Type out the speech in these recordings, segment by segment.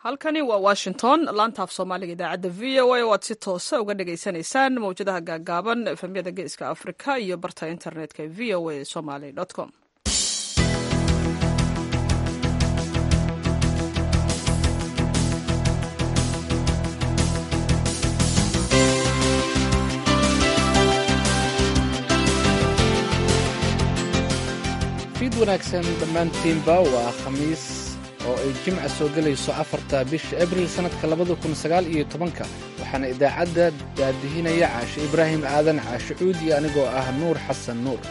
halkani waa washington laanta af soomaaliga idaacadda v o a oo aad si toosa uga dhagaysanaysaan mawjadaha gaagaaban efemyada geeska afrika iyo barta internetka v o a somaly com fiid wanaagsan dhammaantiinba waa khamiis oo ay jimca soo gelayso afarta bisha abril sannadka labada kun sagaal iyo tobanka waxaana idaacadda daadihinaya caashe ibraahim aadan caashe cuud iyo anigoo ah nuur xasan nuur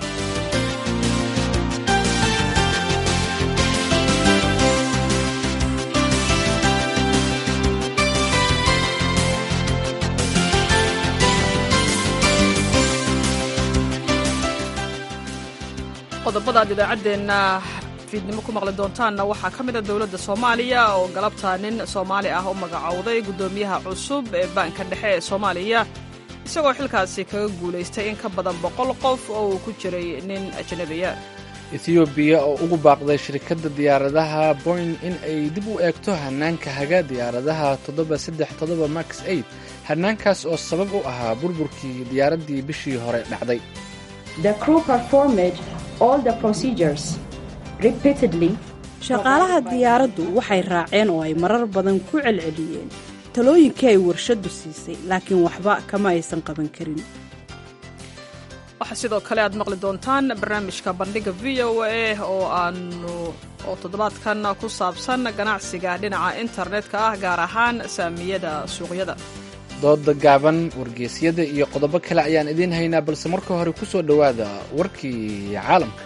qodobada aad idaacaddeenna fiidnimo ku maqli doontaanna waxaa ka mida dowladda soomaaliya oo galabta nin soomaali ah u magacowday guddoomiyaha cusub ee baanka dhexe ee soomaaliya isagoo xilkaasi kaga guulaystay in ka badan boqol qof oo uu ku jiray nin ajnabiya etiyoobiya oo ugu baaqday shirkadda diyaaradaha boyn in ay dib u eegto hannaanka haga diyaaradaha toddoba saddex toddoba max eid hannaankaas oo sabab u ahaa burburkii diyaaraddii bishii hore dhacday shaqaalaha diyaaraddu waxay raaceen oo ay marar badan ku celceliyeen talooyinkii ay warshaddu siisay laakiin waxba kama aysan qaban karin waxaa sidoo kale aad maqli doontaan barnaamijka bandhiga v o a oo aanu oo toddobaadkan ku saabsan ganacsiga dhinaca internetka ah gaar ahaan saamiyada suuqyada dooda gaaban wargeysyada iyo qodobo kale ayaan idiin haynaa balse marka hore ku soo dhowaada warkii caalamka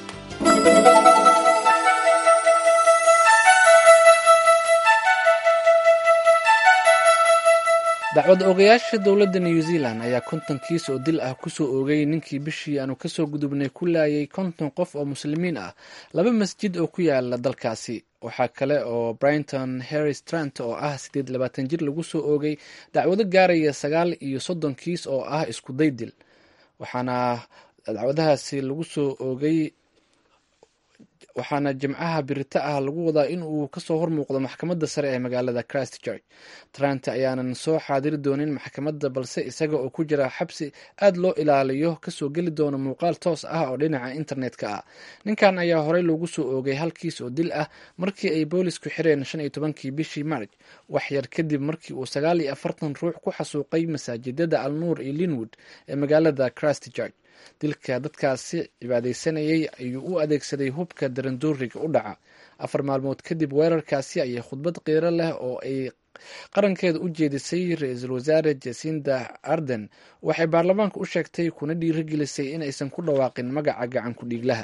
dacwad oogayaasha dowladda new zealand ayaa konton kiis oo dil ah kusoo oogay ninkii bishii aanu kasoo gudubnay ku laayay konton qof oo muslimiin ah laba masjid oo ku yaala dalkaasi waxaa kale oo brinton harris trant oo ah siddeed labaatan jir lagu soo oogay dacwado gaaraya sagaal iyo soddon kiis oo ah isku day dil waxaana dacwadahaasi lagu soo oogay waxaana jimcaha birita ah lagu wadaa in uu kasoo hormuuqdo maxkamadda sare ee magaalada christchurch trant ayaanan soo xaadiri doonin maxkamadda balse isaga oo ku jira xabsi aad loo ilaaliyo kasoo geli doono muuqaal toos ah oo dhinaca internetka ah ninkan ayaa horey loogu soo oogay hal kiis oo dil ah markii ay boolisku xireen shan iyo tobankii bishii marj wax yar kadib markii uu sagaal iyo afartan ruux ku xasuuqay masaajidada alnuur iyo linwood ee magaalada christchurch dilka dadkaasi cibaadaysanayay ayuu u adeegsaday hubka darandooriga u dhaca afar maalmood kadib weerarkaasi ayay khudbad qiiro leh oo ay qarankeeda u jeedisay ra-iisul wasaare jasinda arden waxay baarlamaanka u sheegtay kuna dhiirigelisay in aysan ku dhawaaqin magaca gacan ku-dhiiglaha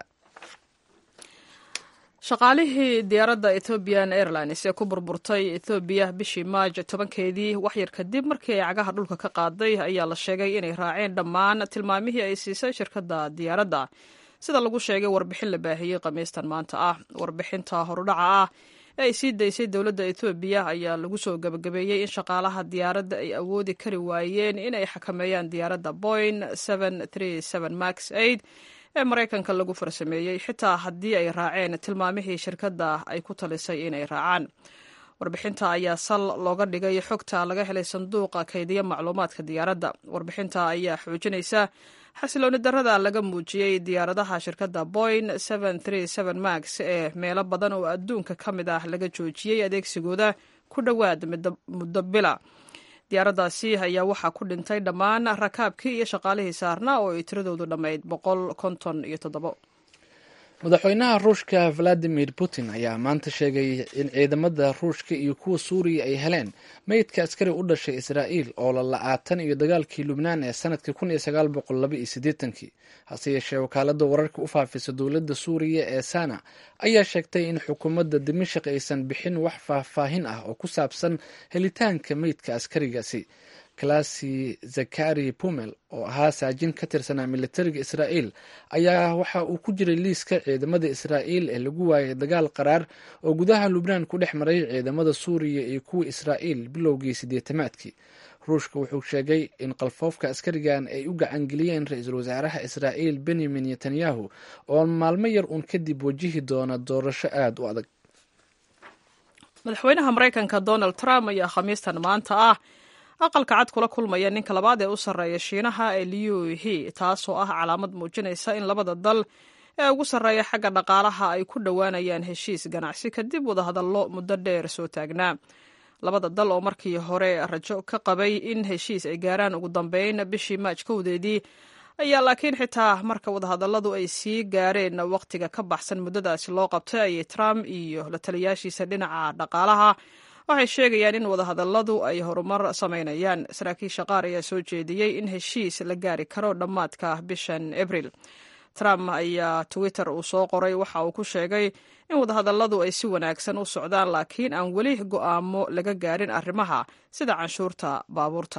shaqaalihii diyaaradda ethoobian airlines ee ku burburtay ethoobiya bishii maaj tobankeedii waxyar kadib markii ay cagaha dhulka ka qaaday ayaa la sheegay inay raaceen dhammaan tilmaamihii ay siisay shirkadda diyaaradda sida lagu sheegay warbixin la baahiyey khamiistan maanta ah warbixinta horudhaca ah ee ay sii daysay dowladda ethoobiya ayaa lagu soo gabagabeeyey in shaqaalaha diyaaradda ay awoodi kari waayeen inay xakameeyaan diyaaradda boyn max ee maraykanka lagu farsameeyey xitaa haddii ay raaceen tilmaamihii shirkadda ay ku talisay inay raacaan warbixinta ayaa sal looga dhigay xogta laga helay sanduuqa kaydiya macluumaadka diyaaradda warbixinta ayaa xoojinaysa xasilooni darada laga muujiyey diyaaradaha shirkadda boyn max ee meelo badan oo adduunka ka mid ah laga joojiyey adeegsigooda ku dhowaad muddo bila diyaaraddaasi ayaa waxaa ku dhintay dhammaan rakaabkii iyo shaqaalihii saarnaa oo ay tiradoodu dhammayd boqol konton iyo toddobo madaxweynaha ruushka valadimir putin ayaa maanta sheegay in ciidamada ruushka iyo kuwa suuriya ay heleen meydka askari u dhashay israa'iil oo la la-aatan iyo dagaalkii lubnaan ee sanadkii kun iyo sagaal boqol laba iyo siddeetankii hase yeeshee wakaalada wararka u faafisa dowladda suuriya ee sana ayaa sheegtay in xukuumadda dimashik aysan bixin wax faahfaahin ah oo ku saabsan helitaanka meydka askarigaasi kalasi zakari pumel oo ahaa saajin ka tirsanaa militariga israa'iil ayaa waxa uu ku jiray liiska ciidamada israa'iil ee lagu waayay dagaal qaraar oo gudaha lubnaan ku dhex maray ciidamada suuriya iyo kuwa israa'iil bilowgii siddeetamaadkii ruushka wuxuu sheegay in qalfoofka askarigan ay u gacangeliyeen ra-iisul wasaaraha israa'iil benyamin netanyahu oo maalmo yar uun kadib wajihi doona doorasho aada u adag madaxweynaha maraykanka donald trump ayaa khamiistan maanta ah aqalka cad kula kulmaya ninka labaad ee u sarreeya shiinaha ee liu he taasoo ah calaamad muujinaysa in labada dal ee ugu sarreeya xagga dhaqaalaha ay ku dhowaanayaan heshiis ganacsi kadib wadahadallo muddo dheer soo taagnaa labada dal oo markii hore rajo ka qabay in heshiis ay gaaraan ugu dambeyn bishii maaj kowdeedii ayaa laakiin xitaa marka wadahadalladu ay sii gaareen wakhtiga ka baxsan muddadaasi loo qabtay ayay trump iyo la taliyaashiisa dhinaca dhaqaalaha waxay sheegayaan in wadahadalladu ay horumar samaynayaan saraakiisha qaar ayaa soo jeediyey in heshiis la gaari karo dhammaadka bishan abril trump ayaa twitter uu soo qoray waxa uu ku sheegay in wadahadalladu ay si wanaagsan u socdaan laakiin aan weli go'aamo laga gaarin arrimaha sida canshuurta baabuurta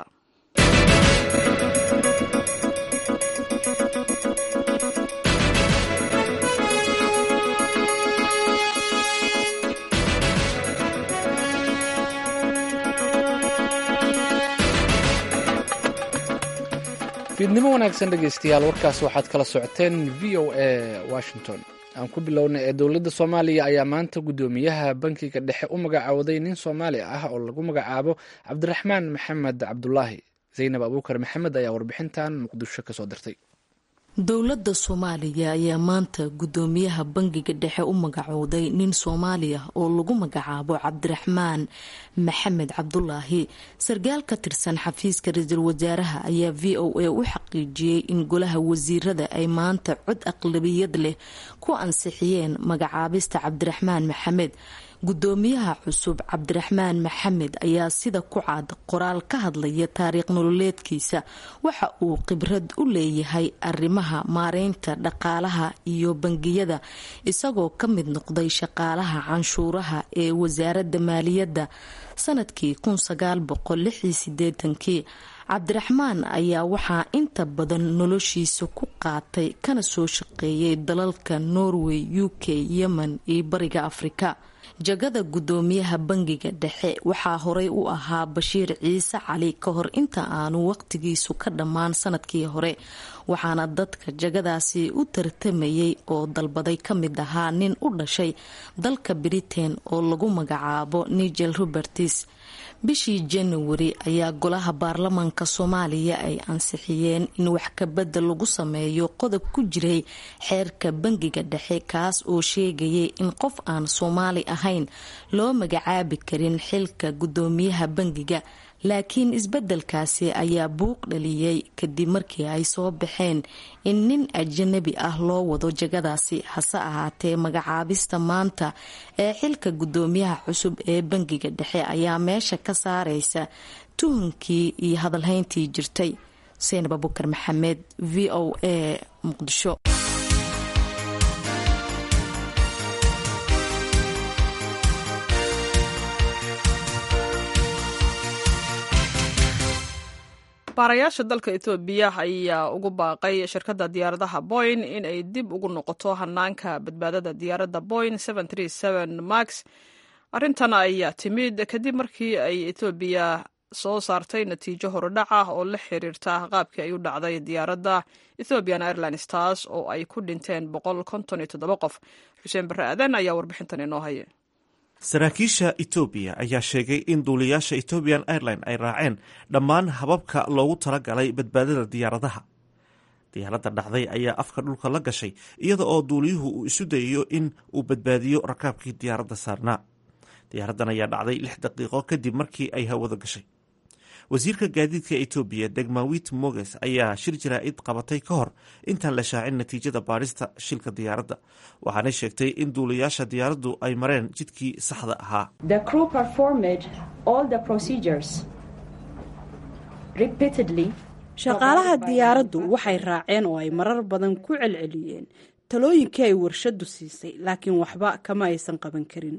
fiidnimo wanaagsan dhegaystayaal warkaas waxaad kala socoteen v o a washington aan ku bilownay ee dowladda soomaaliya ayaa maanta guddoomiyaha bankiga dhexe u magacowday nin soomaali ah oo lagu magacaabo cabdiraxmaan maxamed cabdulaahi zaynab abuukar maxamed ayaa warbixintan muqdisho kasoo dirtay dowladda soomaaliya ayaa maanta guddoomiyaha bangiga dhexe u magacowday nin soomaali ah oo lagu magacaabo cabdiraxmaan maxamed cabdulaahi sarkaal ka tirsan xafiiska ra-iisul wasaaraha ayaa v o a u xaqiijiyey in golaha wasiirada ay maanta cod aqlabiyad leh ku ansixiyeen magacaabista cabdiraxmaan maxamed guddoomiyaha cusub cabdiraxmaan maxamed ayaa sida ku cad qoraal ka hadlaya taariikh nololeedkiisa waxa uu khibrad u leeyahay arrimaha maareynta dhaqaalaha iyo bangiyada isagoo ka mid noqday shaqaalaha canshuuraha ee wasaaradda maaliyadda sanadkii kii cabdiraxmaan ayaa waxaa inta badan noloshiisa ku qaatay kana soo shaqeeyay dalalka norway u k yemen iyo bariga afrika jagada guddoomiyaha bangiga dhexe waxaa horey u ahaa bashiir ciise cali ka hor inta aanu waqtigiisu ka dhammaan sanadkii hore waxaana dadka jagadaasi u tartamayay oo dalbaday ka mid ahaa nin u dhashay dalka britain oo lagu magacaabo nigel roberts bishii januari ayaa golaha baarlamaanka soomaaliya ay ansixiyeen in wax kabadda lagu sameeyo qodob ku jiray xeerka bangiga dhexe kaas oo sheegayay in qof aan soomaali ahayn loo magacaabi karin xilka guddoomiyaha bangiga laakiin isbeddelkaasi ayaa buuq dhaliyey kadib markii ay soo baxeen in nin ajanabi ah loo wado jagadaasi hase ahaatee magacaabista maanta ee xilka guddoomiyaha cusub ee bangiga dhexe ayaa meesha ka saareysa tuhunkii iyo hadalhayntii jirtay seinab abukar maxamed v o a muqdisho baarayaasha dalka etoobiya ayaa ugu baaqay shirkadda diyaaradaha boyn in ay dib ugu noqoto hanaanka badbaadada diyaaradda boyn max arrintan ayaa timid kadib markii ay etoobiya soo saartay natiijo horudhac ah oo la xiriirta qaabkii ay u dhacday diyaaradda ethiopian airlines taas oo ay ku dhinteen qof xuseen barre aadan ayaa warbixintan inoo haya saraakiisha etoobiya ayaa sheegay in duuliyaasha ethiopian airline ay raaceen dhammaan hababka loogu talagalay badbaadada diyaaradaha diyaaradda dhacday ayaa afka dhulka la gashay iyada oo duuliyuhu uu isu dayayo in uu badbaadiyo rakaabkii diyaaradda saarnaa diyaaraddan ayaa dhacday lix daqiiqo kadib markii ay hawada gashay wasiirka gaadiidka etoobiya degmawit moges ayaa shir jaraa'id qabatay ka hor intaan la shaacin natiijada baadhista shilka diyaaradda waxaanay sheegtay in duulayaasha diyaaraddu ay mareen jidkii saxda ahaa shaqaalaha diyaaraddu waxay raaceen oo ay marar badan ku celceliyeen talooyinkii ay warshaddu siisay laakiin waxba kama aysan qaban karin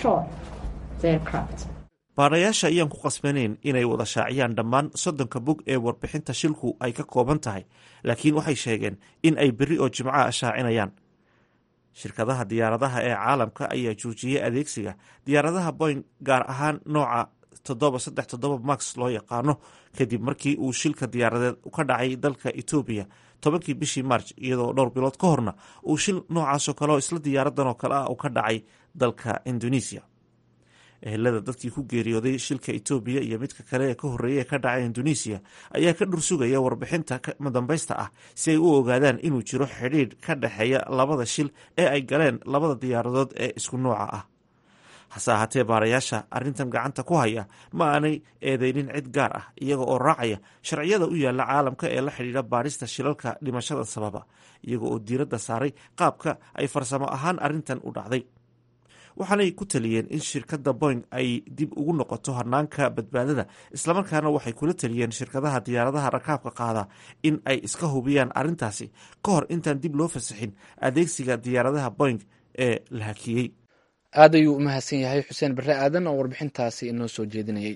baadhayaasha ayaan ku qasbanayn inay wada shaaciyaan dhammaan soddonka bog ee warbixinta shilku ay ka kooban tahay laakiin waxay sheegeen in ay berri oo jimcaha shaacinayaan shirkadaha diyaaradaha ee caalamka ayaa joojiyey adeegsiga diyaaradaha boyn gaar ahaan nooca toddoba saddex toddoba max loo yaqaano kadib markii uu shilka diyaaradeed ka dhacay dalka etoobiya tobankii bishii march iyadoo dhowr bilood ka horna uu shil noocaasoo kale oo isla diyaaradan oo kale ah uu ka dhacay dalka indonesia ehelada dadkii ku geeriyooday shilka etoobiya iyo midka kale ee ka horreeya ee ka dhacay indonesiya ayaa ka dhursugaya warbixinta madambaysta ah si ay u ogaadaan inuu jiro xidhiidh ka dhexeeya labada shil ee ay galeen labada diyaaradood ee isku nooca ah hase ahaatee baarayaasha arrintan gacanta ku haya ma aanay eedeynin cid gaar ah iyaga oo raacaya sharciyada u yaalla caalamka ee la xidhiidha baarista shilalka dhimashada sababa iyaga oo diiradda saaray qaabka ay farsamo ahaan arrintan u dhacday waxaanay ku taliyeen in shirkadda boing ay dib ugu noqoto hanaanka badbaadada islamarkaana waxay kula taliyeen shirkadaha diyaaradaha rakaabka qaada in ay iska hubiyaan arrintaasi ka hor intaan dib loo fasaxin adeegsiga diyaaradaha boing ee la hakiyey aad ayuu u mahadsan yahay xuseen barre aadan oo warbixintaasi inoo soo jeedinayay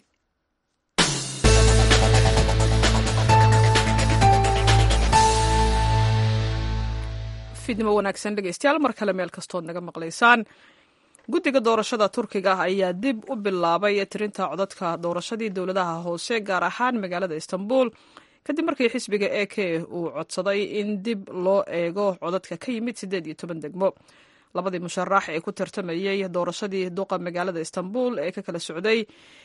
fiidnimo wanaagsan dhegeystayaal mar kale meel kastood naga maqlaysaan guddiga doorashada turkiga ayaa dib u bilaabay tirinta codadka doorashadii dowladaha hoose gaar ahaan magaalada istanbul kadib markii xisbiga e k uu codsaday in dib loo eego codadka ka yimid siddeed iyo toban degmo labadii musharax ee ku tartamayey doorashadii duqa magaalada istanbul ee ka kala socday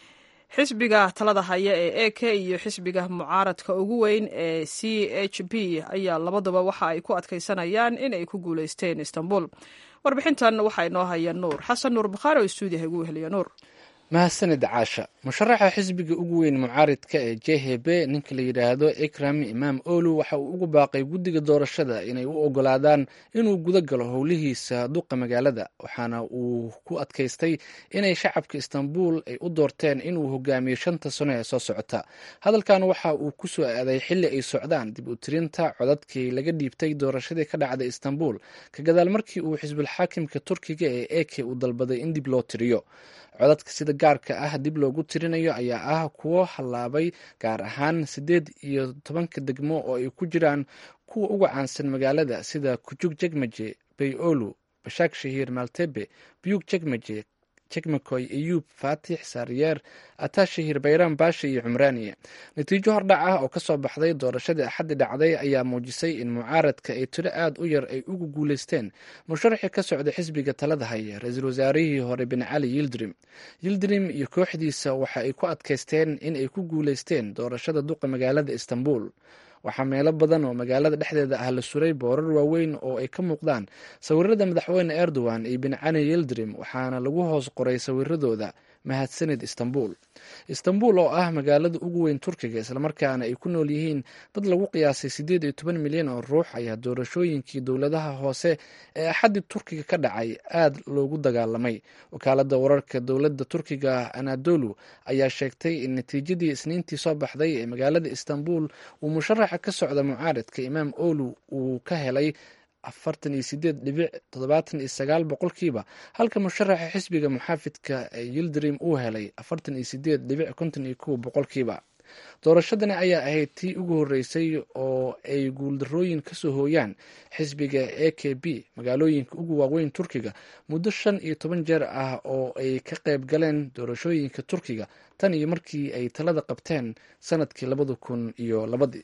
xisbiga talada haya ee e k iyo xisbiga mucaaradka ugu weyn ee c h p ayaa labaduba waxa ay ku adkaysanayaan in ay ku guuleysteen istanbul warbixintan waxaa inoo haya nuur xasan nuur bukhaari oo stuudiyaha igu weheliya nuur mahadsanid caasha musharaxa xisbiga ugu weyn mucaaridka ee j h b ninka la yidhaahdo ikram imaam olu waxa uu ugu baaqay guddiga doorashada inay u ogolaadaan inuu guda galo howlihiisa duqa magaalada waxaana uu ku adkaystay inay shacabka istanbul ay u doorteen inuu hogaamiyo shanta sano ee soo socota hadalkan waxa uu ku soo aaday xilli ay socdaan dib u tirinta codadkii laga dhiibtay doorashadii ka dhacday istanbul ka gadaal markii uu xisbulxaakimka turkiga ee eke uu dalbaday in dib loo tiriyo codadka sida gaarka ah dib loogu tirinayo ayaa ah kuwo hallaabay gaar ahaan siddeed iyo tobanka degmo oo ay ku jiraan kuwa uga caansan magaalada sida kujug jegmaje bayolu bashaak shahiir maltebe buyug jegmaje jegmakoy iyuub faatix saariyeer ataa shahiir bayram baasha iyo cumraaniye natiijo hordhac ah oo kasoo baxday doorashadii axaddi dhacday ayaa muujisay in mucaaradka ay tiro aad u yar ay ugu guuleysteen musharaxii ka socday xisbiga talada haya ra-iisul wasaarihii hore bin cali yildrim yildrim iyo kooxdiisa waxa ay ku adkaysteen in ay ku guuleysteen doorashada duqa magaalada istanbul waxaa meelo badan oo magaalada dhexdeeda ah la suray boorar waaweyn oo ay ka muuqdaan sawirada madaxweyne erdogan iyo bin cali yildrim waxaana lagu hoos qoray sawiradooda mahadsanid istanbul istanbul oo ah magaalada ugu weyn turkiga islamarkaana ay ku nool yihiin dad lagu qiyaasay siddeed iyo toban milyan oo ruux ayaa doorashooyinkii dowladaha hoose ee axaddii turkiga ka dhacay aad loogu dagaalamay wakaalada wararka dowladda turkiga anadolu ayaa sheegtay in natiijadii isniintii soo baxday ee magaalada istanbul uu musharaxa ka socda mucaaridka imaam olu uu ka helay afartan iyo sideed dhibic toddobaatan iyo sagaal boqolkiiba halka musharaxa xisbiga muxaafidka ee yildrim uu helay afartan iyo sideed dhibic konton iyo kow boqolkiiba doorashadani ayaa ahayd tii ugu horreysay oo ay guuldarooyin kasoo hooyaan xisbiga a k b magaalooyinka ugu waaweyn turkiga muddo shan iyo toban jeer ah oo ay ka qayb galeen doorashooyinka turkiga tan iyo markii ay talada qabteen sanadkii labada kun iyo labadii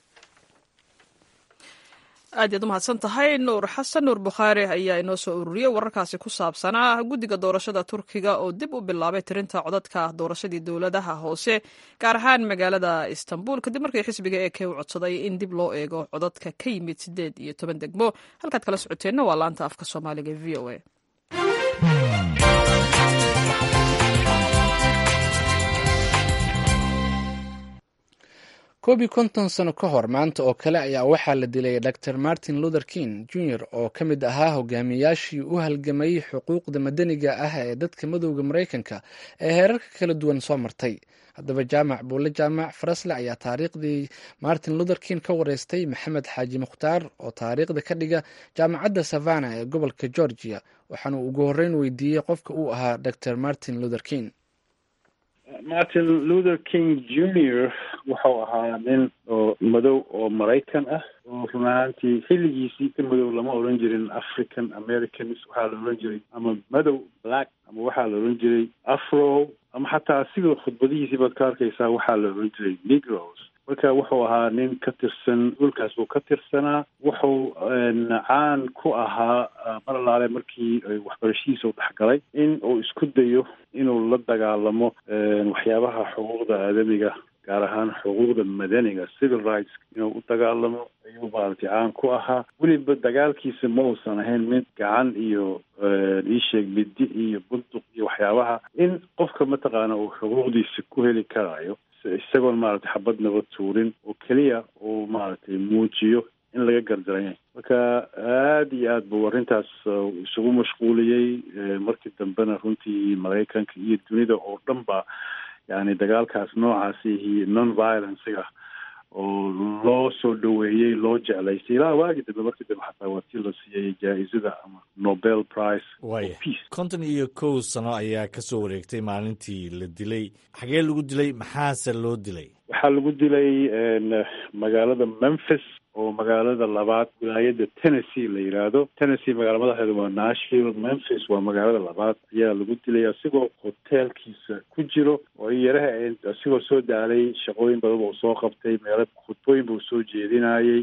aad yaad u mahadsan tahay nuur xasan nuur bukhaari ayaa inoo soo ururiyey wararkaasi ku saabsanaa guddiga doorashada turkiga oo dib u bilaabay tirinta codadka doorashadii dowladaha hoose gaar ahaan magaalada istanbul kadib markii xisbiga ee ke u codsaday in dib loo eego codadka ka yimid siddeed iyo toban degmo halkaad kala socoteenna waa laanta afka soomaaliga e v o a koob iyo konton sano ka hor maanta oo kale ayaa waxaa la dilay dor martin luther king jr oo ka mid ahaa hogaamiyaashii u halgamayay xuquuqda madaniga ah ee dadka madowda maraykanka ee heerarka kala duwan soo martay haddaba jaamac buule jaamac farasle ayaa taariikhdii martin luther king ka wareystay maxamed xaaji mukhtaar oo taariikhda ka dhiga jaamacadda savana ee gobolka georgia waxaana uu ugu horreyn weydiiyey qofka uu ahaa dor martin luther king martin luther king junior wuxuu ahaa nin oo madow oo maraykan ah oo run ahaantii xilligiisii ka madow lama odhan jirin african americans waxaa la odhan jiray ama madow black ama waxaa la odhan jiray afro ama xataa asiga khudbadihiisii baad ka arkaysaa waxaa la odhan jiray negros marka wuxuu ahaa nin ka tirsan dhulkaas buu ka tirsanaa wuxuu caan ku ahaa mar alaale markii waxbarashadiisa u dhexgalay in uu isku dayo inuu la dagaalamo waxyaabaha xuquuqda aadamiga gaar ahaan xuquuqda madaniga civil rights inuu u dagaalamo ayuu maaragtay caan ku ahaa weliba dagaalkiisa ma uusan ahayn mid gacan iyo iisheeg midi iyo bunduq iyo waxyaabaha in qofka mataqaana uu xuquuqdiisa ku heli karayo isagoon maaragtay xabad naba tuurin oo keliya uu maaragtay muujiyo in laga gardaranya marka aada iyo aad buu arrintaas isugu mashquuliyey markii dambena runtii maraykanka iyo dunida oo dhan ba yani dagaalkaas noocaasi iyo non violencega oo loo soo dhaweeyey loo jeclaystay ilaa waagi dambe markii dambe xataa waa tii la siiyey jaa-izada ama nobel prize waaya konton iyo kow sano ayaa ka soo wareegtay maalintii la dilay xagee lagu dilay maxaase loo dilay waxaa lagu dilay magaalada memphis oo magaalada labaad wilaayada tennessee la yidhaahdo tennessee magaala madaxeeda waa nashville memphis waa magaalada labaad ayaa lagu dilay asigoo hoteelkiisa ku jiro oo yaraha asigoo soo daalay shaqooyin badan buu soo qabtay meelo khudbooyin buu soo jeedinayey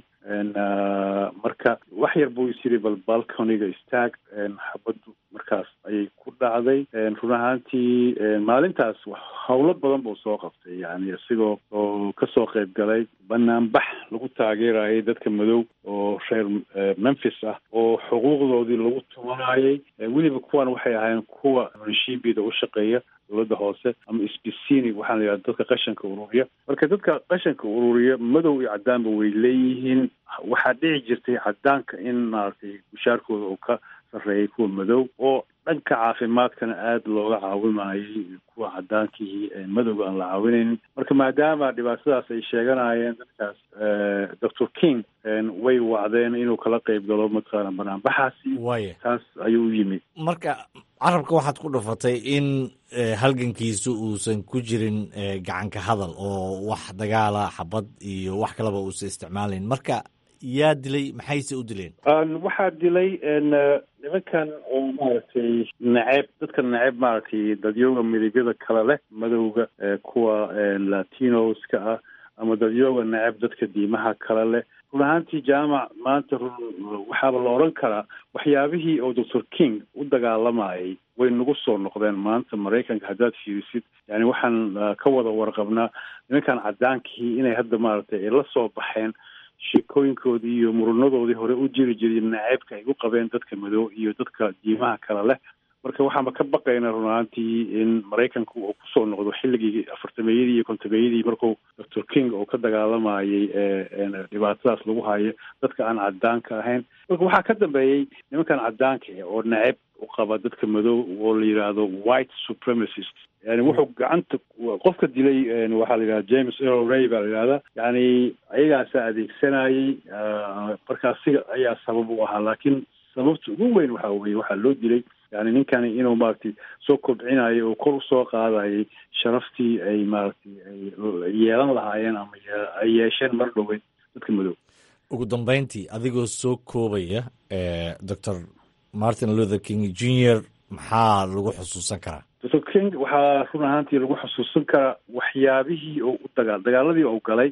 marka wax yar buu is yiri bal balconiga istaag xabaddu markaas ayay ku dhacday run ahaantii maalintaas howlo badan buu soo qabtay yani isigoo oo kasoo qayb galay banaanbax lagu taageerayay dadka madow oo reer memphis ah oo xuquuqdoodii lagu tumanayay weliba kuwan waxay ahaayeen kuwa munishibida u shaqeeya dowladda hoose ama sbicini waxaa la yidhahda dadka qashanka ururiya marka dadka qashanka ururiya madow iyo cadaanba way leeyihiin waxaa dhici jirtay cadaanka in maaragtay mushaarkooda uu ka sarreeyay kuwa madow oo dhanka caafimaadkana aada looga caawimayay kuwa cadaankii madowga aan la caawinaynin marka maadaama dhibaatadaas ay sheeganayeen dadkaas doctor king way wacdeen inuu kala qayb galo mataqaana banaanbaxaasi waaya taas ayuu u yimid marka carabka waxaad ku dhufatay in halgankiisu uusan ku jirin gacanka hadal oo wax dagaala xabad iyo wax kaleba uusan isticmaalayn marka yaa dilay maxayse u dileen waxaa dilay nimankan oo maaragtay naceeb dadka naceeb maaragtay dadyooga midigyada kale leh madowga kuwa latinoska ah ama dadyooga naceeb dadka diimaha kale leh run ahaantii jaamac maanta run waxaaba la odhan karaa waxyaabihii oo doctor king u dagaalamayay way nagu soo noqdeen maanta maraykanka haddaad fiirisid yani waxaan ka wada warqabnaa nimankan cadaankii inay hadda maaragtay ay la soo baxeen sheekooyinkoodii iyo murunadoodii hore u jiri jiray naceebka ay u qabeen dadka madow iyo dadka diimaha kale leh marka waxaanba ka baqaynaa run ahaantii in maraykanku uu kusoo noqdo xilligii afartameeyadii iyo kontameeyadii marku doctor king oo ka dagaalamayay dhibaatadaas lagu hayo dadka aan cadaanka ahayn marka waxaa ka dambeeyey nimankan cadaanka oo naceeb u qaba dadka madow oo la yidhaahdo white supremacist yani wuxuu gacanta qofka dilay waxaa la yidhahda james earl ray baa la yidhahda yani ayagaasaa adeegsanayay markaa siga ayaa sabab u ahaa laakiin sababta ugu weyn waxaa weye waxaa loo dilay yani ninkani inuu maaragtay soo kobcinayo oo kor usoo qaadayay sharaftii ay maaragtay ay yeelan lahaayeen ama ay yeesheen mar dhoweyd dadka madow ugu dambeyntii adigoo soo koobaya doctor martin luther king junior maxaa lagu xusuusan karaa doctor king waxaa run ahaantii lagu xusuusan karaa waxyaabihii oo u dagaal dagaaladii oo galay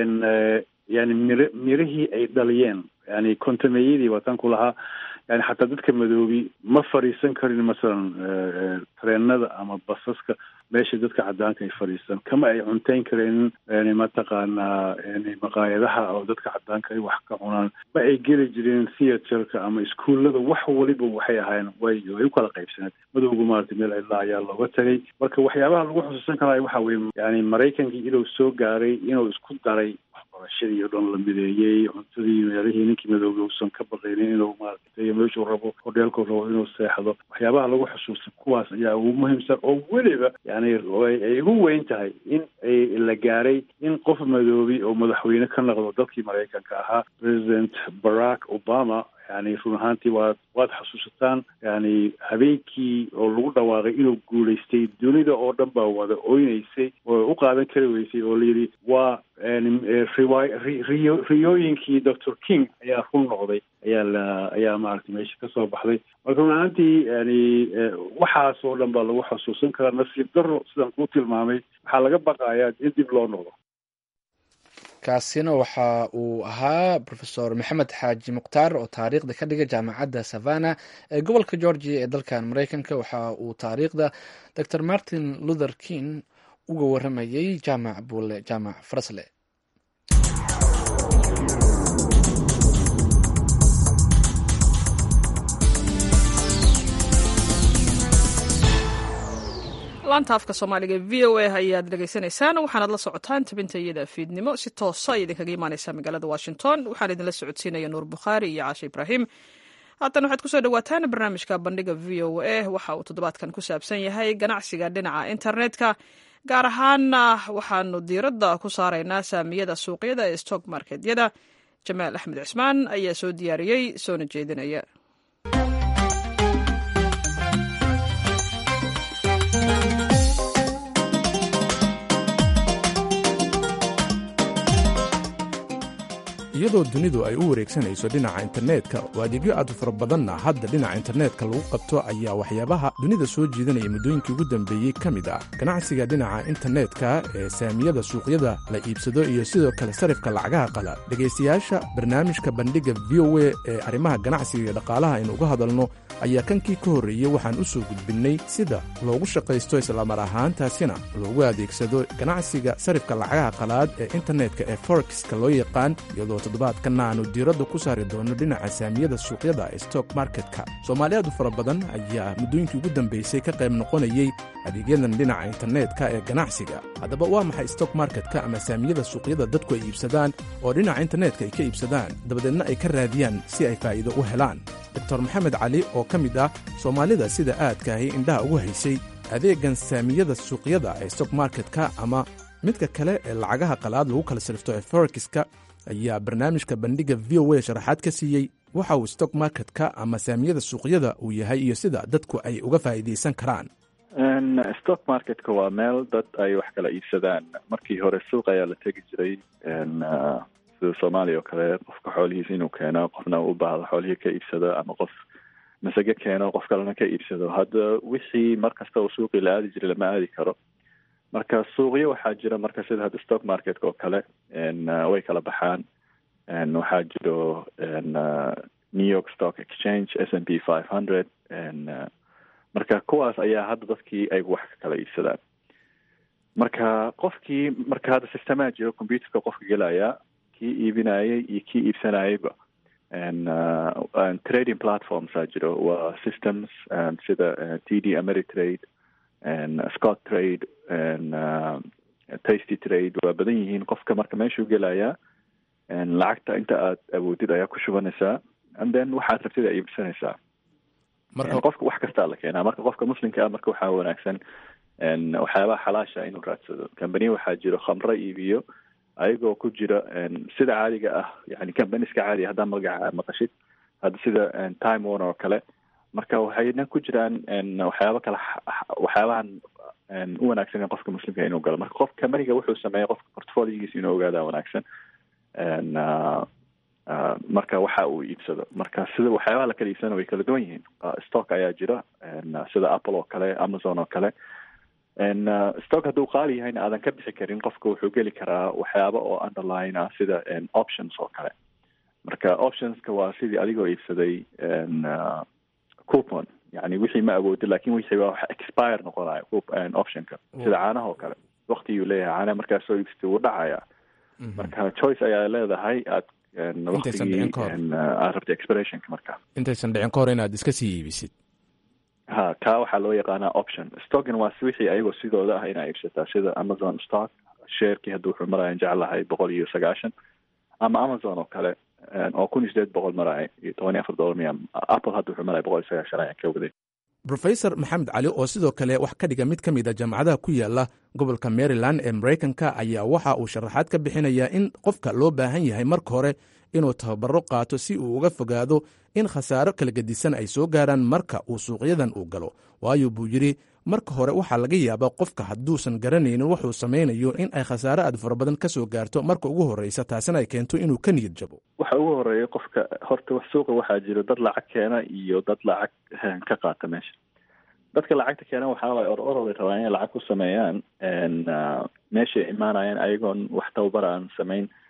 yani mir mirihii ay dhaliyeen yani kontameeyadii waataan ku lahaa yani xataa dadka madoobi ma fadhiisan karin masalan tareenada ama basaska meesha dadka cadaanka ay fadhiistaan kama ay cunteyn kareen yani mataqaanaa yani maqaayadaha oo dadka cadaanka ay wax ka cunaan ma ay geli jireen theatreka ama iskuullada wax waliba waxay ahaayeen way way u kala qaybsaneed madowga maaragtay meel cidla ayaa looga tagay marka waxyaabaha lagu xusuusan karaayo waxa weye yani maraykankii inuu soo gaaray inuu isku daray waxbarashadii oo dhan la mideeyey cuntadii meelihii ninkii madooga uusan ka baqaynin inuu maaragtay meeshuu rabo hodheelkuu rabo inuu seexdo waxyaabaha lagu xusuusta kuwaas ayaa ugu muhiimsan oo weliba yani ay ugu weyn tahay in ay la gaaray in qof madoobi oo madaxweyne ka noqdo dalkii maraykanka ahaa president barack obama yani run ahaantii waad waad xasuusataan yani habeenkii oo lagu dhawaaqay inuu guulaystay dunida oo dhan baa wada oynaysay oo u qaadan kari weysay oo layidhi waa riyo riyooyinkii doctor king ayaa run noqday ayaa la ayaa maaragtay meesha kasoo baxday marka run ahaantii yani waxaas oo dhan baa lagu xasuusan karaa nasiib daro sidaan kuu tilmaamay waxaa laga baqayaa in dib loo noqdo kaasina waxa uu ahaa rofeor maxamed xaaji mukhtaar oo taariikhda ka dhigay jaamacadda savana ee gobolka georgia ee dalkan mareykanka waxa uu taariikhda dor martin luther king uga waramayey jaamac buule jaamac farasle laanta afka soomaaliga v o a ayaad dhegaysanaysaan waxaanaad la socotaan tabinta iyada fiidnimo si toosa ay idinkaga imaaneysaa magaalada washington waxaan idinla socodsiinaya nuur bukhaari iyo caashe ibraahim haatan waxaad kusoo dhawaataan barnaamijka bandhiga v o a waxa uu toddobaadkan ku saabsan yahay ganacsiga dhinaca internetka gaar ahaana waxaanu diiradda ku saaraynaa saamiyada suuqyada ee stock marketyada jamaal axmed cismaan ayaa soo diyaariyey soona jeedinaya iyadoo dunidu ay u wareegsanayso dhinaca internetka oo adeegyo aad u fara badanna hadda dhinaca internetka lagu qabto ayaa waxyaabaha dunida soo jiidanaya muddooyinkii ugu dambeeyey ka mid ah ganacsiga dhinaca internetka ee saamiyada suuqyada la iibsado iyo sidoo kale sarifka lacagaha qala dhegaystayaasha barnaamijka bandhigga v o a ee arrimaha ganacsiga iyo dhaqaalaha aynu uga hadalno ayaa kankii ka horreeyey waxaan u soo gudbinnay sida loogu shaqaysto islamar ahaantaasina loogu adeegsado ganacsiga sarifka lacagaha qalaad ee internetka ee forexiska loo yaqaan iyadoo toddobaadkanna aanu diiradda ku saari doono dhinaca saamiyada suuqyada ee stock marketka soomaali aad u fara badan ayaa muddooyinkii ugu dambaysay ka qayb noqonayey adeegyadan dhinaca internetka ee ganacsiga haddaba waa maxay stock marketka ama saamiyada suuqyada dadku ay iibsadaan oo dhinaca internetka ay ka iibsadaan dabadeedna ay ka raadiyaan si ay faa'iido u helaan doctor maxamed cali oo ka mid ah soomaalida sida aadkaahi indhaha ugu haysay adeegan saamiyada suuqyada ee stock marketka ama midka kale ee lacagaha qalaad lagu kala sirifto ee forexiska ayaa barnaamijka bandhigga v o a sharaxaad ka siiyey waxa uu stock marketka ama saamiyada suuqyada uu yahay iyo sida dadku ay uga faa'iidaysan karaan stock marketka waa meel dad ay wax kala iibsadaan markii hore suuq ayaa la tegi jiray sida soomaaliya oo kale qofka xoolihiisa inuu keeno qofna u baahdo xoolihii ka iibsado ama qof masage keeno qof kalena ka iibsado hadda wixii mar kasta oo suuqii la aadi jiray lama aadi karo marka suuqyo waxaa jira marka sida hadda stock marketka oo kale way kala baxaan waxaa jiro new york stock exchange s n p five hundred marka kuwaas ayaa hadda dadkii ay wax ka kala iibsadaan marka qofkii marka hadda sistemaa jiro computerka qofka gelaya kii iibinayay iyo kii iibsanayayba trading platformsaa jiro waa systems sida t d ameritrade scott trade tasty trade waa badan yihiin qofka marka meeshuu gelayaa lacagta inta aad awoodid ayaa ku shubanaysaa and then waxaad rabtid aa iibsanaysaa qofka wax kastaa la keenaa marka qofka muslimka ah marka waxaa wanaagsan waxyaabaha xalaasha inuu raadsado company waxaa jiro khamro iibiyo ayagoo ku jira sida caadiga ah yani companiska caadiga haddaa magaca maqashid hadda sida time one oo kale marka waxayna ku jiraan waxyaaba kale waxyaabahan u wanaagsan qofka muslimka inuu galo marka qof companiga wuxuu sameeya qofka portfoliogiisa inuu ogaadaa wanaagsan marka waxa uu iibsado marka sida waxyaabaha la kala iibsana way kala duwan yihiin stock ayaa jira sida apple oo kale amazon oo kale stock hadduu qaali yahayna aadan ka bixi karin qofka wuxuu geli karaa waxyaaba oo underline ah sida options oo kale marka optionska waa sidii adigoo iibsaday coupon yani wixii ma awoodin lakin wixii waa wax expire noqonayo optionka sida caanaha oo kale waktiguu leeyahay caanaha markaas soo iibsatay wuu dhacaya marka choice ayaa leedahay aad waktigii aad rabtay expirationka marka intaysan dhicin ka hor inaad iska sii iibisid ha kaa waxaa loo yaqaanaa option stockn waa wixii ayagoo sidooda ah inaa iibsataa sida amazon stock sharekii hadda wuxuu maraya jeclahay boqol iyo sagaashan ama amazon oo kale oo kun iyo sideed boqol maraya iyo toban iyo afar dollar miya apple hadda wuxuu maraya boqol iyo sagaashan ayaan ka waday rofesor maxamed cali oo sidoo kale wax ka dhiga mid ka mid a jaamacadaha ku yaala gobolka maryland ee maraykanka ayaa waxa uu sharaxaad ka bixinayaa in qofka loo baahan yahay marka hore inuu tababaro qaato si uu uga fogaado in khasaaro kala gedisan ay soo gaaraan marka uu suuqyadan uu galo waayo buu yidhi marka hore waxaa laga yaabaa qofka hadduusan garanaynin wuxuu samaynayo in ay khasaare aad fara badan ka soo gaarto marka ugu horreysa taasina ay keento inuu ka niyad jabo waxa ugu horeeya qofka horta suuqa waxaa jiro dad lacag keena iyo dad lacag ka qaata meesha dadka lacagta keena waxaa waay or orolay rabaan inay lacag ku sameeyaan meeshay imaanayaan ayagoon wax tababar aan samayn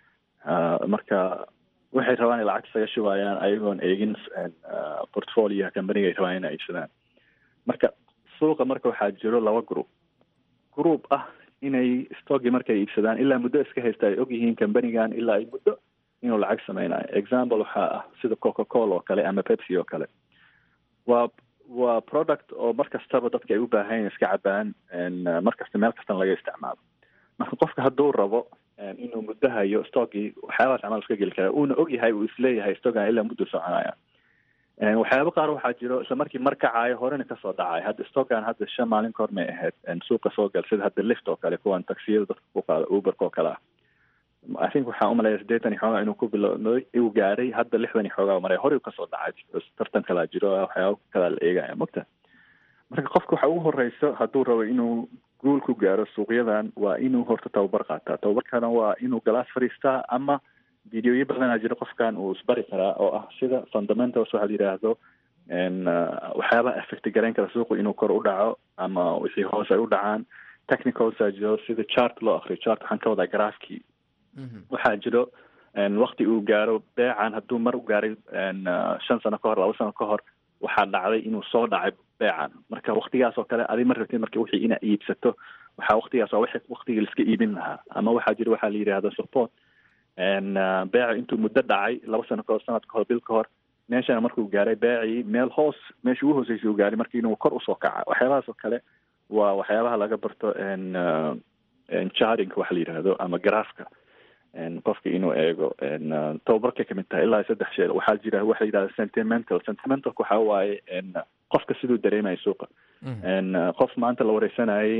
marka waxay rabaan in lacag isaga shubayaan ayagoon eegin portfolioha companiga ay rabaan inay iibsadaan marka suuqa marka waxaa jiro laba group group ah inay stockii markay iibsadaan ilaa muddo iska haysta ay ogyihiin companigan ilaa ay muddo inuu lacag sameynayo example waxaa ah sida coca cola oo kale ama pepsi oo kale waa waa product oo mar kastaba dadka ay u baahan iska cabaan mar kasta meel kastana laga isticmaalo marka qofka hadduu rabo inuu muddo hayo stockii waxyaabahaas camal iska geli kara uuna ogyahay uu isleeyahay stockan ilaa muddo soconaya waxyaaba qaar waxaa jiro isla markii mar kacayo horena kasoo dhacay hadda stockan hadda shan maalin kahor may ahayd suuqa soo gal sida hadda lift oo kale kuwan taksiyada dadka ku qaada uberka oo kale ah i think waxaan umalaya siddeetan iyo xoogaa inuu ku bilowday uu gaaray hadda lixdan iyo xoogaa maray horey kasoo dhacay tartan kalaa jiro waxyaaba kalaa la eegaya mogta marka qofka waxa ugu horeyso hadduu rabo inuu guul ku gaaro suuqyadan waa inuu horta tababar qaataa tababarkana waa inuu galaas fadhiistaa ama videoyo badanaa jiro qofkan uu isbari karaa oo ah sida fundamentals waxa la yidhaahdo waxyaabaha effect garayn kara suuqu inuu kor u dhaco ama wixii hoos ay u dhacaan technicalsa jiro sida chart loo akriyo chart waxaan ka wadaa graafkii waxaa jiro wakti uu gaaro beecan hadduu mar u gaaray shan sano ka hor laba sano ka hor waxaa dhacday inuu soo dhacay beecan marka waktigaas oo kale adi ma rabtid marka wixii inaa iibsato waxaa waktigaas waa wixii waktigii laiska iibin lahaa ama waxaa jira waxaa la yidhahda support beeca intuu muddo dhacay laba sano kahor sanad kahor bil ka hor meeshana markuu gaaray beecii meel hoos meesha ugu hooseysa uu gaaray marka inuu kor usoo kaca waxyaabahaas oo kale waa waxyaabaha laga barto charinka waxa la yidhahdo ama garaafka qofka inuu eego tababarkay kamid tahay ilaa saddex sheer waxaa jira waxa la yidhahda sentimental sentimentalka waxa waaye qofka siduu dareemayo suuqa qof maanta la wareysanayay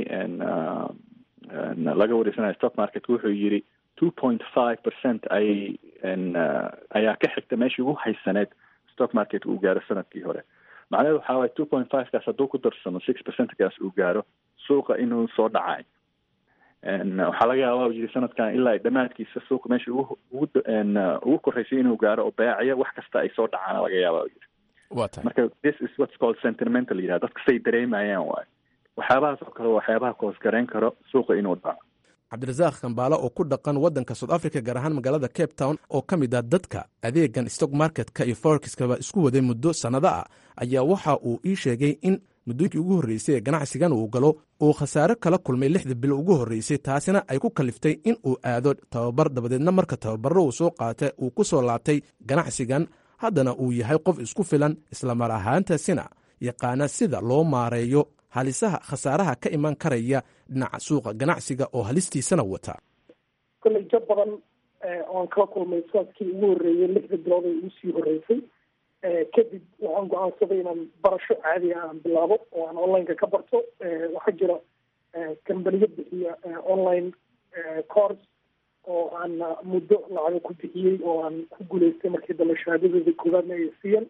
laga wareysanayo stock market wuxuu yiri two point five percent ayay ayaa ka xigta meeshii ugu haysaneed stock market uu gaaro sanadkii hore macnaheedu waxaa waye two point five kaas hadduu ku darsamo six percentkaas uu gaaro suuqa inuu soo dhacay waxaa laga yaaba yiri sanadkan ilaa dhammaadkiisa suuqa meesha ugu ugu ugu koreysay inuu gaaro oo beecaya wax kasta ay soo dhacaan laga yaaba yiri marka this is what's called sentimental yidhaha dadka say dareemayaan waayo waxyaabahaas oo kale waxyaabaha koosgarayn karo suuqa inuu dhaco cabdirasaaq kambaale oo ku dhaqan waddanka south africa gaar ahaan magaalada cape town oo ka mid ah dadka adeegan stock marketka iyo forexiskaba isku waday muddo sannado ah ayaa waxa uu ii sheegay in muddooyinkii ugu horreysay ee ganacsigan uu galo uu khasaare kala kulmay lixda bilo ugu horreysay taasina ay ku kaliftay in uu aado tababar dabadeedna marka tababarro uu soo qaatay uu ku soo laabtay ganacsigan haddana uu yahay qof isku filan islamar ahaantaasina yaqaana sida loo maareeyo halisaha khasaaraha ka iman karaya dhinaca suuqa ganacsiga oo halistiisana wata kolley jab badan oan kala kulmay sanadkii ugu horreeyay lixda bilood ee ugu sii horreysay kadib waxaan go-aansaday inaan barasho caadiga aan bilaabo oo aan onlineka ka barto waxaa jira kambaniyo bixiya online course oo aan muddo lacago ku bixiyey oo aan ku guuleystay markii dambe shahaadadooda koowaadna ay siiyeen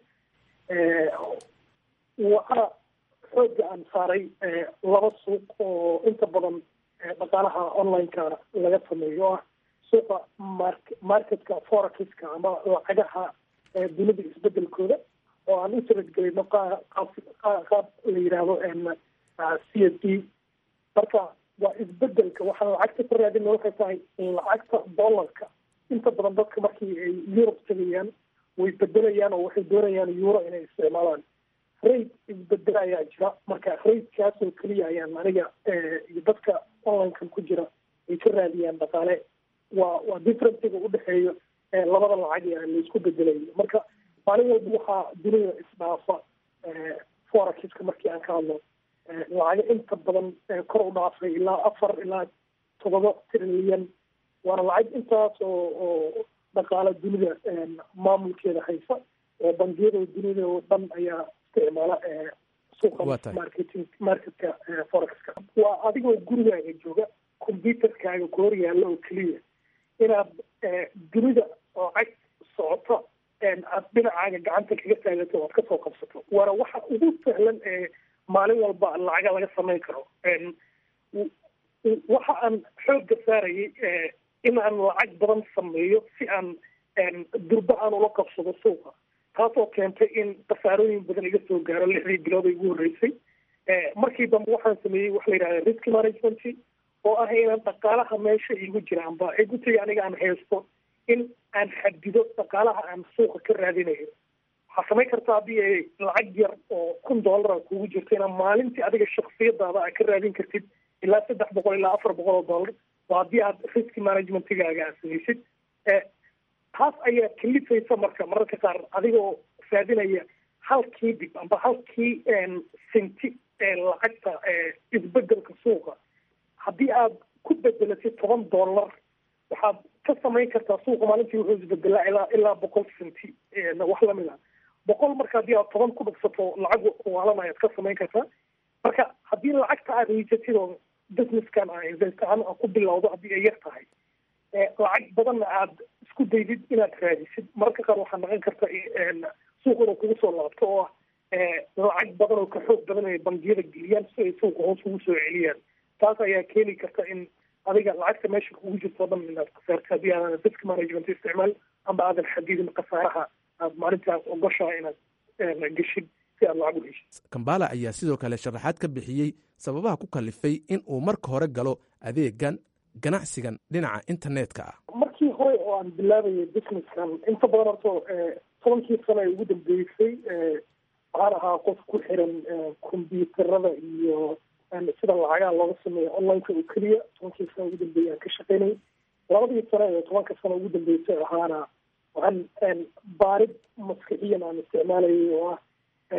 waxaa xooga aan saaray laba suuq oo inta badan dhaqaalaha onlineka laga sameeyo o ah suuqa mark marketka forexiska ama lacagaha dunida isbedelkooda oo aan u taradgelayno qaab qaab la yidhaahdo c s d marka waa isbedelka waxaan lacagta ka raadina waxay tahay lacagta dollarka inta badan dadka markii ay yurub tegayaan way bedelayaan oo waxay doonayaan euro inay isticmaalaan rate isbedel ayaa jira marka ratekaas oo keliya ayaan aniga iyo dadka onlinekan ku jira ay ka raadiyaan dhaqaale waa waa differenciga udhexeeyo labada lacag ee laisku bedelayo marka maalin walba waxaa dunida isdhaafa forexiska markii aan ka hadlo lacago inta badan kor u dhaafay ilaa afar ilaa todoba trilyan waana lacag intaas oo oo dhaqaala dunida maamulkeeda haysa oo bangiyada dunida oo dhan ayaa isticmaala suuqa marketing marketka forexka waa adigoo gurigaaga jooga computerkaaga ku hor yaalla oo keliya inaad dunida lacag socoto aad dhinacaaga gacanta kaga taagato oad kasoo qabsato waana waxa ugu sahlan ee maalin walba lacaga laga samayn karo waxa aan xooga saarayay in aan lacag badan sameeyo si aan durba aan ula qabsado suuqa taasoo keentay in khasaarooyin badan iga soo gaaro lixdii bilood ay ugu horreysay markii dambe waxaan sameeyey waxa la yidhahda risk management oo ah inaan dhaqaalaha meesha igu jira amba igutiga aniga aan haysto in aan xadido dhaqaalaha aan suuqa ka raadinayo waxaa samayn karta haddii ay lacag yar oo kun dollara kugu jirto inaad maalintii adiga shaksiyadaada aad ka raadin kartid ilaa saddex boqol ilaa afar boqol oo dollar waa haddii aad risk managementigaaga aad samaysid taas ayaa kalifaysa marka mararka qaar adigoo raadinaya halkii dib amba halkii senti ee lacagta isbedelka suuqa haddii aad ku bedelatid toban dollar waxaad ka samayn kartaa suuqa maalintii wuxuu isbedelaa ilaa ilaa boqol senti wax lamid a boqol marka haddii aad toban ku dhagsato lacag waalan ayaad ka samayn kartaa marka haddii lacagta aad haysatid oo businesskan a invest ahaan aad ku bilowdo haddii ay yar tahay lacag badanna aad isku daydid inaad raadisid mararka qaar waxaa naqon karta suuq inuu kugu soo laabto oo ah lacag badan oo ka xoog badan ay bangiyada geliyaan si ay suuqa hoos ugu soo celiyaan taas ayaa keeni karta in adiga lacagta meesha kugu jirto o dhan inaad khasaarto haddii aadan risk management isticmaal amba aadan xadidin khasaaraha aad maalintaas ogoshaa inaad geshid si aad lacag u heshid kambala ayaa sidoo kale sharaxaad ka bixiyey sababaha ku kalifay in uu marka hore galo adeegan ganacsigan dhinaca internetka ah markii hore oo aan bilaabayay businesskan inta badan horto tobankii sano ee ugu dambeysay waxaan ahaa qof ku xiran combyuuterada iyo sida lacagaha looga sameeyo onlineka oo keliya tobankii sano ugu dambeeyay aan ka shaqaynayay labadii sano ee tobanka sano ugu dambeysay ahaana waxaan baarid maskixiyan aan isticmaalayay oo ah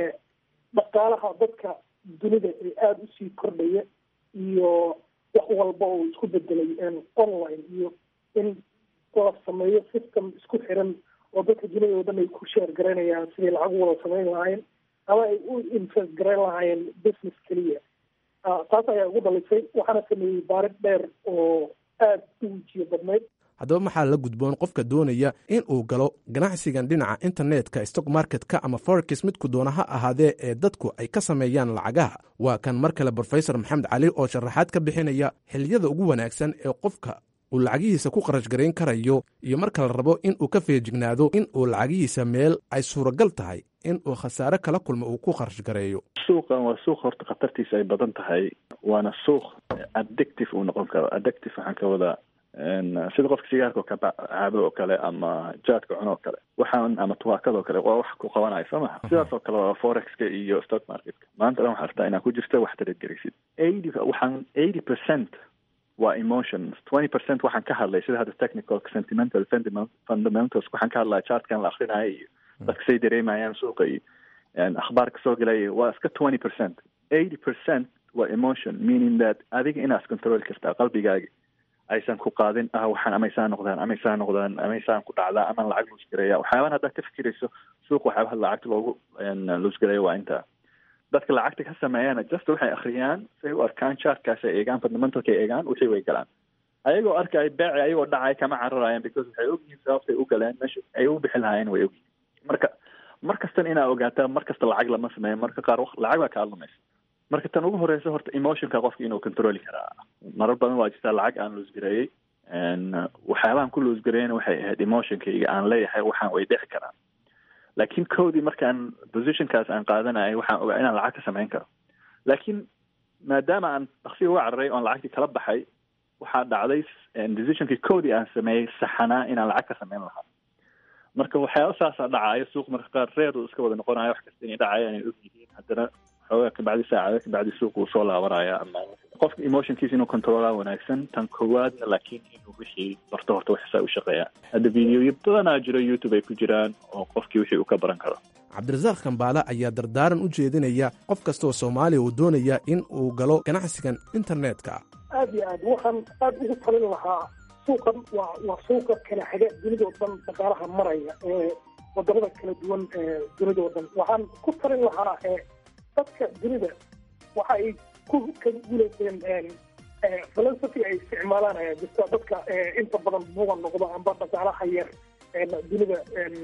dhaqaalaha dadka dunida ee aada usii kordhaya iyo wax walba oo isku bedelay online iyo in la sameeyo system isku xiran oo dadka dunida oo dhan ay ku sheer garaynayaan sidai lacag u wada samayn lahaayeen ama ay u invest garayn lahaayeen business keliya taas ayaa ugu dhalisay waxaana sameeyey baarid dheer oo aada u wejiyo badnayd haddaba maxaa la gudboon qofka doonaya in uu galo ganacsigan dhinaca internetka stock marketka ama forex midku doona ha ahaadee ee dadku ay ka sameeyaan lacagaha waa kan mar kale brofesor maxamed cali oo sharaxaad ka bixinaya xiliyada ugu wanaagsan ee qofka uu lacagihiisa ku qarash garayn karayo iyo marka la rabo in uu ka feejignaado in uu lacagihiisa meel ay suuragal tahay in uu khasaare kala kulmo uu ku kharash gareeyo suuqan waa suuq horta khatartiisa ay badan tahay waana suuq addictive uu noqon karo addictive waxaan ka wadaa sida qofka sigaarka oo ka caabo oo kale ama jaadka cuno oo kale waxaan ama tuwaakada oo kale waa wax ku qabanayo soo maha sidaas oo kale waa forexka iyo stock marketka maanta dhan waxaa rabtaa inaad ku jirta wax tarageraysid eighty waxaan eighty percent waa emotions twenty percent waxaan ka hadlay sida hadda technical sentimental fundamentals waxaan ka hadlaya chartkan la akrinaayo iyo dadka say dareemayaan suuqa iyo akhbaarka soo gelaya waa iska twenty percent eighty percent waa emotion meaning that adiga inaad control kartaa qalbigaaga aysan ku qaadin ah waxaan amaysaan noqdaan amaysaan noqdaan amaysaan ku dhacdaa amaan lacag luusgareeya waxyaaban haddaad ka fikirayso suuq waxyaabaha lacagta loogu luusgareeya waa intaa dadka lacagta ka sameeyana just waxay akhriyaan say u arkaan chartkaas ay eegaan fundamentalka ay eegaan wixii way galaan ayagoo arkay beeci ayagoo dhacay kama cararayaan because waxay ogyihiin sababtay u galeen meesha ay u bixi lahaayeen way ogyihiin marka mar kastan inaa ogaataa mar kasta lacag lama sameeyo marka qaar lacag baa kaa lumaysa marka tan ugu horeysa horta emotionka qofka inuu controli karaa marar badan waa jirtaa lacag aan loosgareeyey waxyaabahan ku loosgareeyana waxay ahayd emotionkayga aan leeyahay waxaan way dhici karaan laakiin kowdii markaan positionkaas aan qaadanayay waxaan ogaa inaan lacag ka samayn karo laakiin maadaama aan dhaksiga uga cararay oon lacagtii kala baxay waxaa dhacday decisionkii kowdii aan sameeyey saxanaa inaan lacag ka samayn lahaa marka waxyaaba saasaa dhacaayo suuq marka qaar reer iska wada noqonayo wax kasta inay dhacaya inay og yihiin haddana xoogaa kabacdi saacada kabacdi suuq uu soo laabanaya ama qofka emotionkiisa inuu controlaa wanaagsan tan koowaadna laakiin inuu wixii barto horta waxsaa u shaqeeya hadda videoyo badanaa jiro youtube ay ku jiraan oo qofkii wixii uu ka baran karo cabdirasaaq kambaale ayaa dardaaran u jeedinaya qof kastaoo soomaaliya uu doonaya in uu galo ganacsigan internetka aada iyo aad waxaan aada ugu talin lahaa suuqan waa waa suuqa kala xiga dunida oo dhan dhaqaalaha maraya ee wadamada kala duwan ee dunida oo dhan waxaan ku talin lahaa dadka dunida waxa ay ku ka guulayseen philosophy ay isticmaalaan ayaa jirta dadka inta badan buga noqdo amba dhaqaalaha yar dunida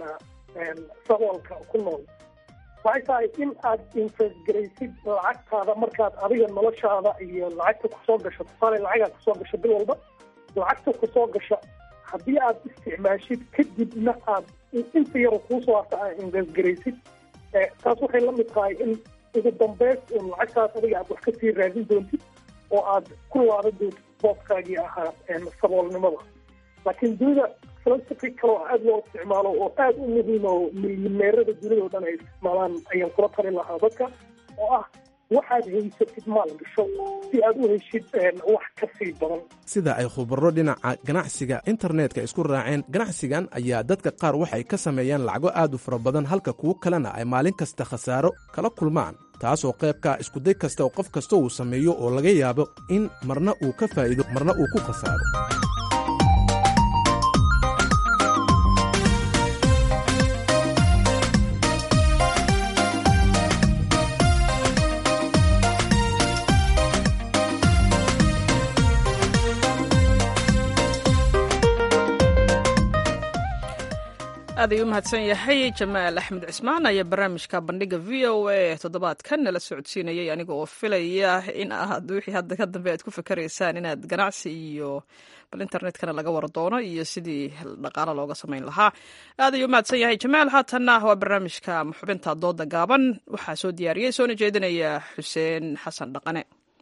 saboolka ku nool waxay tahay in aad invest garaysid lacagtaada markaad adiga noloshaada iyo lacagta kusoo gasho tusaale lacagaa kusoo gasho bil walba lacagta kusoo gasha haddii aad isticmaashid kadibna aad inta yaro kuusoo harta aad invest garaysid taas waxay la mid tahay in ugu dambeys un lacagtaas adiga aad wax kasii raadin doontid oo aad ku laaban doontid booskaagii ahaa saboolnimada laakiin dunida philosophy kale oo aada loo isticmaalo oo aada u muhiima oo milyaneerada dunida o dhan ay isticmaalaan ayaan kula talin lahaa dadka oo ah waxaad haysatid maal gasho si aad u heshid wax ka sii badan sida ay khubaro dhinaca ganacsiga internetka isku raaceen ganacsigan ayaa dadka qaar waxay ka sameeyaan lacago aad u fara badan halka kuwo kalena ay maalin kasta khasaaro kala kulmaan taasoo qaybka iskuday kasta oo qof kasta uu sameeyo oo laga yaabo in marna uu ka faa'iido marna uu ku khasaaro aad ayuu u mahadsan yahay jamaal axmed cismaan ayaa barnaamijka bandhiga v o a toddobaadkan nala socodsiinayay aniga oo filaya in aad wixii hadda ka dambe aad ku fikaraysaan inaad ganacsi iyo bal internetkana laga war doono iyo sidii dhaqaalo looga samayn lahaa aad ayuu u mahadsan yahay jamaal haatanna waa barnaamijka xubinta dooda gaaban waxaa soo diyaariyey soona jeedinaya xuseen xasan dhaqane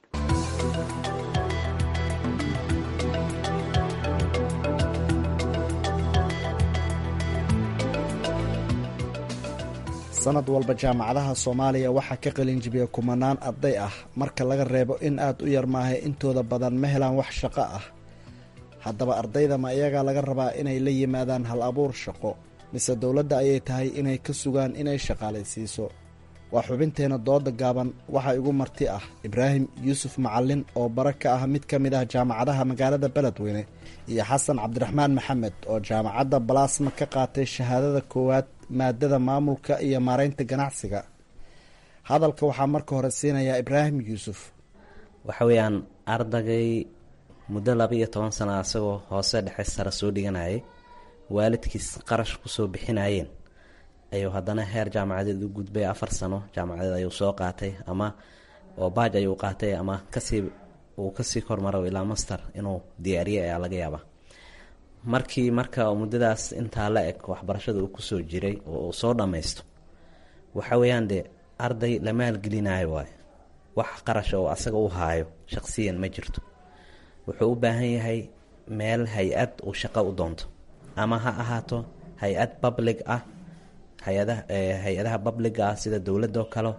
sanad walba jaamacadaha soomaaliya waxaa ka qalinjibiya kumanaan arday ah marka laga reebo in aad u yar maahay intooda badan ma helaan wax shaqo ah haddaba ardayda ma iyagaa laga rabaa inay la yimaadaan hal abuur shaqo mise dowladda ayay tahay inay ka sugaan inay shaqaalaysiiso waa xubinteenna dooda gaaban waxaa igu marti ah ibraahim yuusuf macalin oo bara ka ah mid ka mid ah jaamacadaha magaalada beledweyne iyo xasan cabdiraxmaan maxamed oo jaamacadda balaasma ka qaatay shahaadada koowaad maadada maamulka iyo maaraynta ganacsiga hadalka waxaa marka hore siinayaa ibraahim yuusuf waxa weeyaan ardagay muddo laba iyo toban sana asagoo hoose dhexe sare soo dhiganayay waalidkiis qarash kusoo bixinayeen ayuu haddana heer jaamacadeed u gudbay afar sano jaamacadeed ayuu soo qaatay ama oo baaj ayuu qaatay ama kasii uu kasii kormaro ilaa master inuu diyaariye ayaa laga yaabaa markii marka muddadaas intaa la eg waxbarashada uu kusoo jiray oo uu soo dhammaysto waxa weeyaan dee arday la maalgelinayo waayo wax qarash oo asaga u haayo shaqsiyan ma jirto wuxuu u baahan yahay meel hay-ad uu shaqo u doonto ama ha ahaato hay-ad public ah hay-adaha hay-adaha publiga ah sida dowladoo kale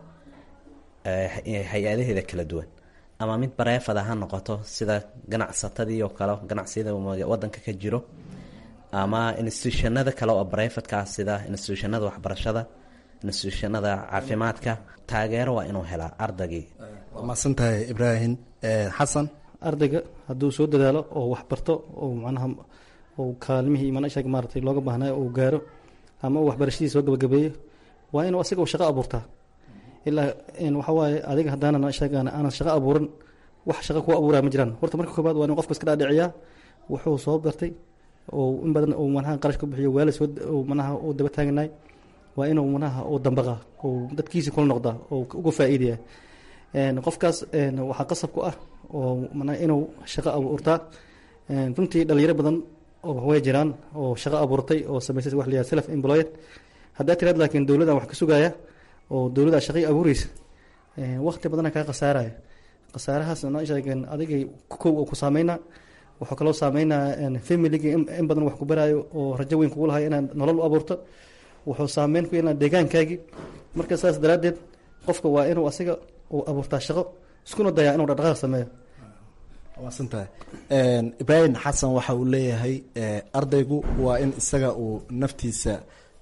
hay-adaheeda kala duwan ama mid bareefada ha noqoto sida ganacsatadii oo kale ganacsiyada wadanka ka jiro ama institutionada kale oo barefadkaa sida institutionada waxbarashada institutionada caafimaadka taageero waa inuu helaa ardagii waa mahadsantahay ibraahim xasan ardayga hadduu soo dadaalo oo waxbarto oo macnaha uu kaalmihii manashag maaratay looga baahnayo uu gaaro ama uu waxbarashadii soo gabagabeeyo waa inuu asaga shaqo abuurtaa ilaa waxa waaye adiga haddaanan sheegaan aanan shaqo abuuran wax shaqo kuwa abuuraya ma jiraan horta marka koobaad waa inu qofka iska dhaadhiciyaa wuxuu soo bartay oo in badan uu manaha qarash ku bixiyo waali soo manaha uu daba taaganaay waa inuu manaha uu dambaqa uu dadkiisi kula noqdaa oo uga faa'iidaya qofkaas waxaa qasab ku ah oo manaha inuu shaqo abuurtaa runtii dhalinyaro badan oo way jiraan oo shaqo abuurtay oo samaysay wax la yihahdo self employed haddaa tiraad laakiin dowladdan wax ka sugaya oo dowladda shaqay abuureysa waqti badana kaa khasaaraya khasaarahaas noo sheegeen adigay kow oo ku saameyna wuxuu kaloo saameynaa familiga in badan wax ku baraayo oo rajo weyn kugu lahay inaad nolol u abuurto wuxuu saameyn ku yeelaa deegaankaagii marka saas daraaddeed qofka waa inuu asiga uu abuurtaa shaqo iskuna dayaa inuu dhaqdhaqaaq sameeyo waasantahay ibraahim xasan waxa uu leeyahay ardaygu waa in isaga uu naftiisa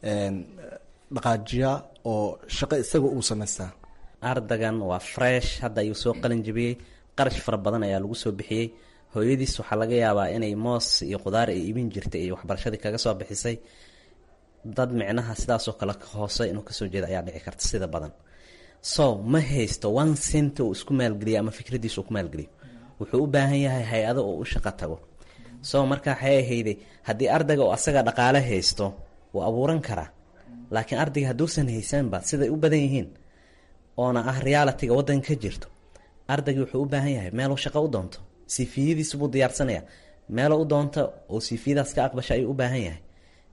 dhaqaajiyaa oo shaqo isaga uu samaystaa ardagan waa fresh hadda ayuu soo qalin jabiyey qarash fara badan ayaa lagu soo bixiyey hooyadiis waxaa laga yaabaa inay moos iyo khudaar ay iibin jirtay iyo waxbarashadii kaga soo bixisay dad micnaha sidaasoo kale hoose inuu kasoo jeeda ayaa dhici karta sida badan so ma haysto one cent uu isku maalgeliyo ama fikradiisa uu ku maalgeliyo wuxuu u baahan yahay hay-ado oo u shaqo tago so marka waxay ahayday haddii ardayga oo asaga dhaqaale haysto wuu abuuran karaa laakiin ardayga hadduusan haysanba siday u badan yihiin oona ah realitiga wadanka ka jirto ardayga wuxuu u baahan yahay meeluu shaqo u doonto sifiyadiisu buu diyaarsanaya meelo u doonto oo sifiyadaas ka aqbasha ayuu u baahan yahay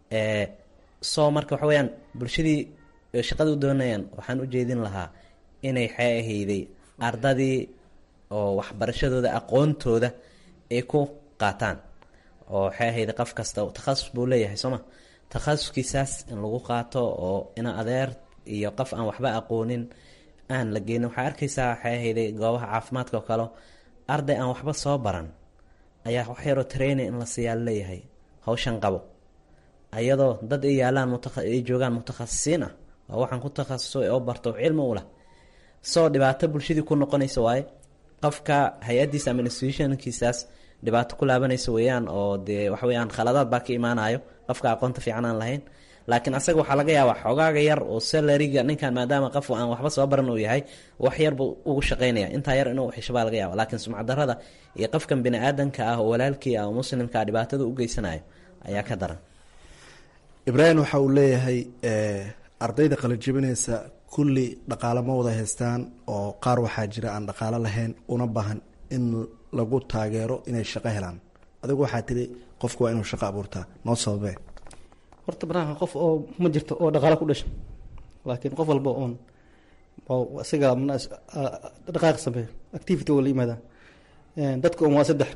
so marka waxa weyaan bulshadii shaqada u doonayaan waxaan u jeedin lahaa inay xee ahayday ardadii oo waxbarashadooda aqoontooda ay ku qaataan oo waxay ahayd qof kasta takhasus buu leeyahay sooma takhasuskiisaas in lagu qaato oo ina adeer iyo qof aan waxba aqoonin aan la geenin waxaa arkaysaa waxay ahayday goobaha caafimaadka oo kale arday aan waxba soo baran ayaa wax yaroo training in la siiyaa leeyahay hawshan qabo ayadoo dad ay yaalaan ay joogaan mutakhasisiin ah oo waxaan ku takhasusay oo barto cilmi u lah soo dhibaato bulshadii ku noqonaysa waaye qofka hay-adiisa ama institutionkiisaas dhibaato ku laabanaysa weeyaan oo dee waxa weyaan khaladaad baa ka imaanayo qofka aqoonta fiican aan lahayn laakiin asaga waxaa laga yaabaa xogaaga yar oo salariga ninkan maadaama qof aan waxba soo baran uu yahay wax yar buu ugu shaqaynaya intaa yar inuu xisho baa laga yaaba laakiin sumcaddarada iyo qofkan bini aadanka ah oo walaalkii ah oo muslimka ah dhibaatada u geysanayo ayaa ka daran ibraahim waxa uu leeyahay ardayda qalajibinaysa kulli dhaqaalo ma wada haystaan oo qaar waxaa jira aan dhaqaalo lahayn una baahan in lagu taageero inay shaqo helaan adigu waxaa tiri qofku waa inuu shaqo abuurtaa noo sababee horta banaanka qof oo ma jirto oo dhaqaalo ku dhasha laakiin qof walba oon isaga dhaqaaq sameeyo activity oo la yimaada dadka un waa saddex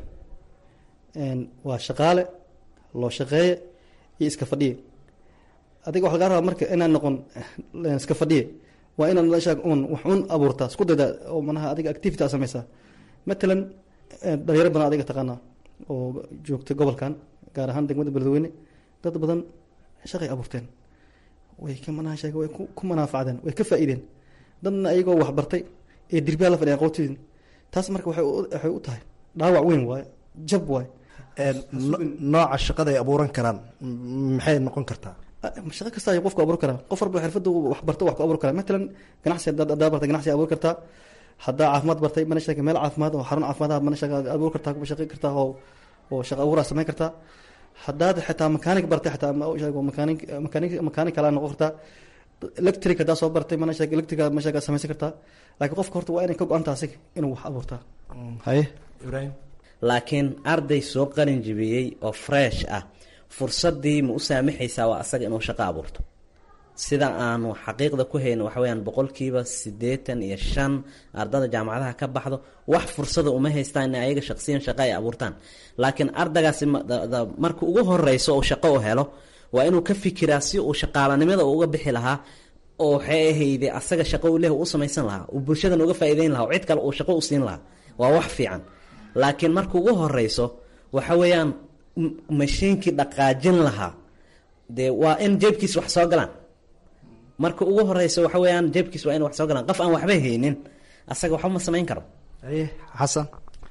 waa shaqaale loo shaqeeye iyo iska fadhiye adiga waxa lagaa rabaa marka inaan noqon iska fadhiye waa inaad meesha un wax un abuurtaa isku dayda oo manaha adiga activity aa sameysaa matalan dhalinyaro badan adiga taqaanaa oo joogta gobolkan gaar ahaan degmada beledweyne dad badan shaqay abuurteen way ka manaha sheege way ku manaafacdeen way ka faa-iideen dadna ayagoo waxbartay ee dirbiyaa la fadhiyan qowtidin taas marka waxay waxay u tahay dhaawac weyn waaye jab waaye nooca shaqada ay abuuran karaan maxay noqon kartaa shaqo kasta ay qofku abuuri karaa qof walba xirfada wax barto wax ku abuuri karaa matalan ganacsi hadaa bartay ganacsi abuuri kartaa haddaa caafimaad bartay mana sheega meel caafimaad oo xarun caafimaad mana sheega abuuri kartaa kuma shaqey kartaa oo oo shaqo abuuraa samayn kartaa haddaad xitaa makaanig bartay xitaa sheego makaanig makaanig makaanig kalaa noqon kartaa electric haddaa soo bartay mana sheega electric ma sheega samaysan kartaa laakiin qofka horta waa inay ka go-anta asiga inuu wax abuurtaa haye ibraahim laakiin arday soo qalin jibiyey oo fresh ah fursadii ma u saamaxaysaa waa asaga inuu shaqo abuurto sida aanu xaqiiqda ku hayno waxa weyaan boqolkiiba siddeetan iyo shan ardada jaamacadaha ka baxdo wax fursada uma haystaan in ayaga shaqsiyan shaqo ay abuurtaan laakiin ardagaasi marka ugu horeyso uu shaqo u helo waa inuu ka fikiraa si uu shaqaalanimada uga bixi lahaa oo waxay ahayde asaga shaqo u leh u samaysan lahaa uu bulshadan uga faa'iideyn lahaa oo cid kale uu shaqo u siin lahaa waa wax fiican laakiin marka ugu horeyso waxa weeyaan mashiinkii dhaqaajin lahaa dee waa in jeebkiis wax soo galaan marka ugu horeysa waxa weeyaan jeebkiis waa in wax soo galaan qof aan waxba haynin asaga waxba ma samayn karo haye xasan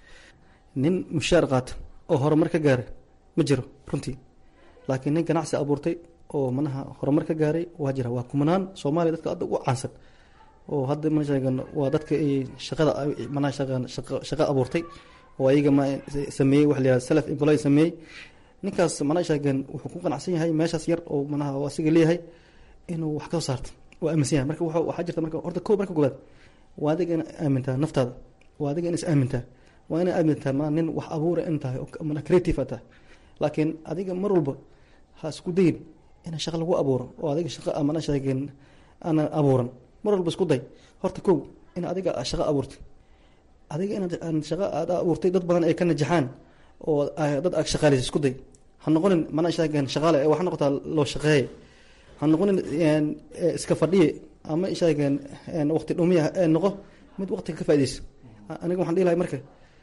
nin mushaar qaata oo horumar ka gaaray ma jiro runtii laakiin nin ganacsi abuurtay oo manaha horumar ka gaaray waa jira waa kumanaan soomaaliya dadka hadda ugu caansan oo hadda mana sheegan waa dadka ay shaqada manaha shaqan shaqo shaqo abuurtay oo ayaga ma sameeyey waxa la yihahda self employ sameeyey ninkaas mana sheegan wuxuu ku qanacsan yahay meeshaas yar oo manaha oo asiga leeyahay inuu wax kasoo saarto waa aaminsan yahay marka waxaa jirta marka horta ko marka koobaad waa adiga in aamintaa naftaada waa adiga in is aamintaa waa ina aamintaa ma nin wax abuura in tahay mana creative a tahay laakiin adiga mar walba ha isku dayin in shaqo lagu abuuro oo adiga shaqo amana sheegeen aanan abuuran mar walba isku day horta kow in adiga shaqo abuurtay adiga inaad shaqo aad abuurtay dad badan ay ka najaxaan oo dad ag shaqaaleysa isku day ha noqonin mana sheegeen shaqaale waxa noqotaa loo shaqeeye ha noqonin iska fadhiye ama sheegeen waqti dhumiya noqo mid waqtiga ka faaideysa aniga waxaan dhihi lahay marka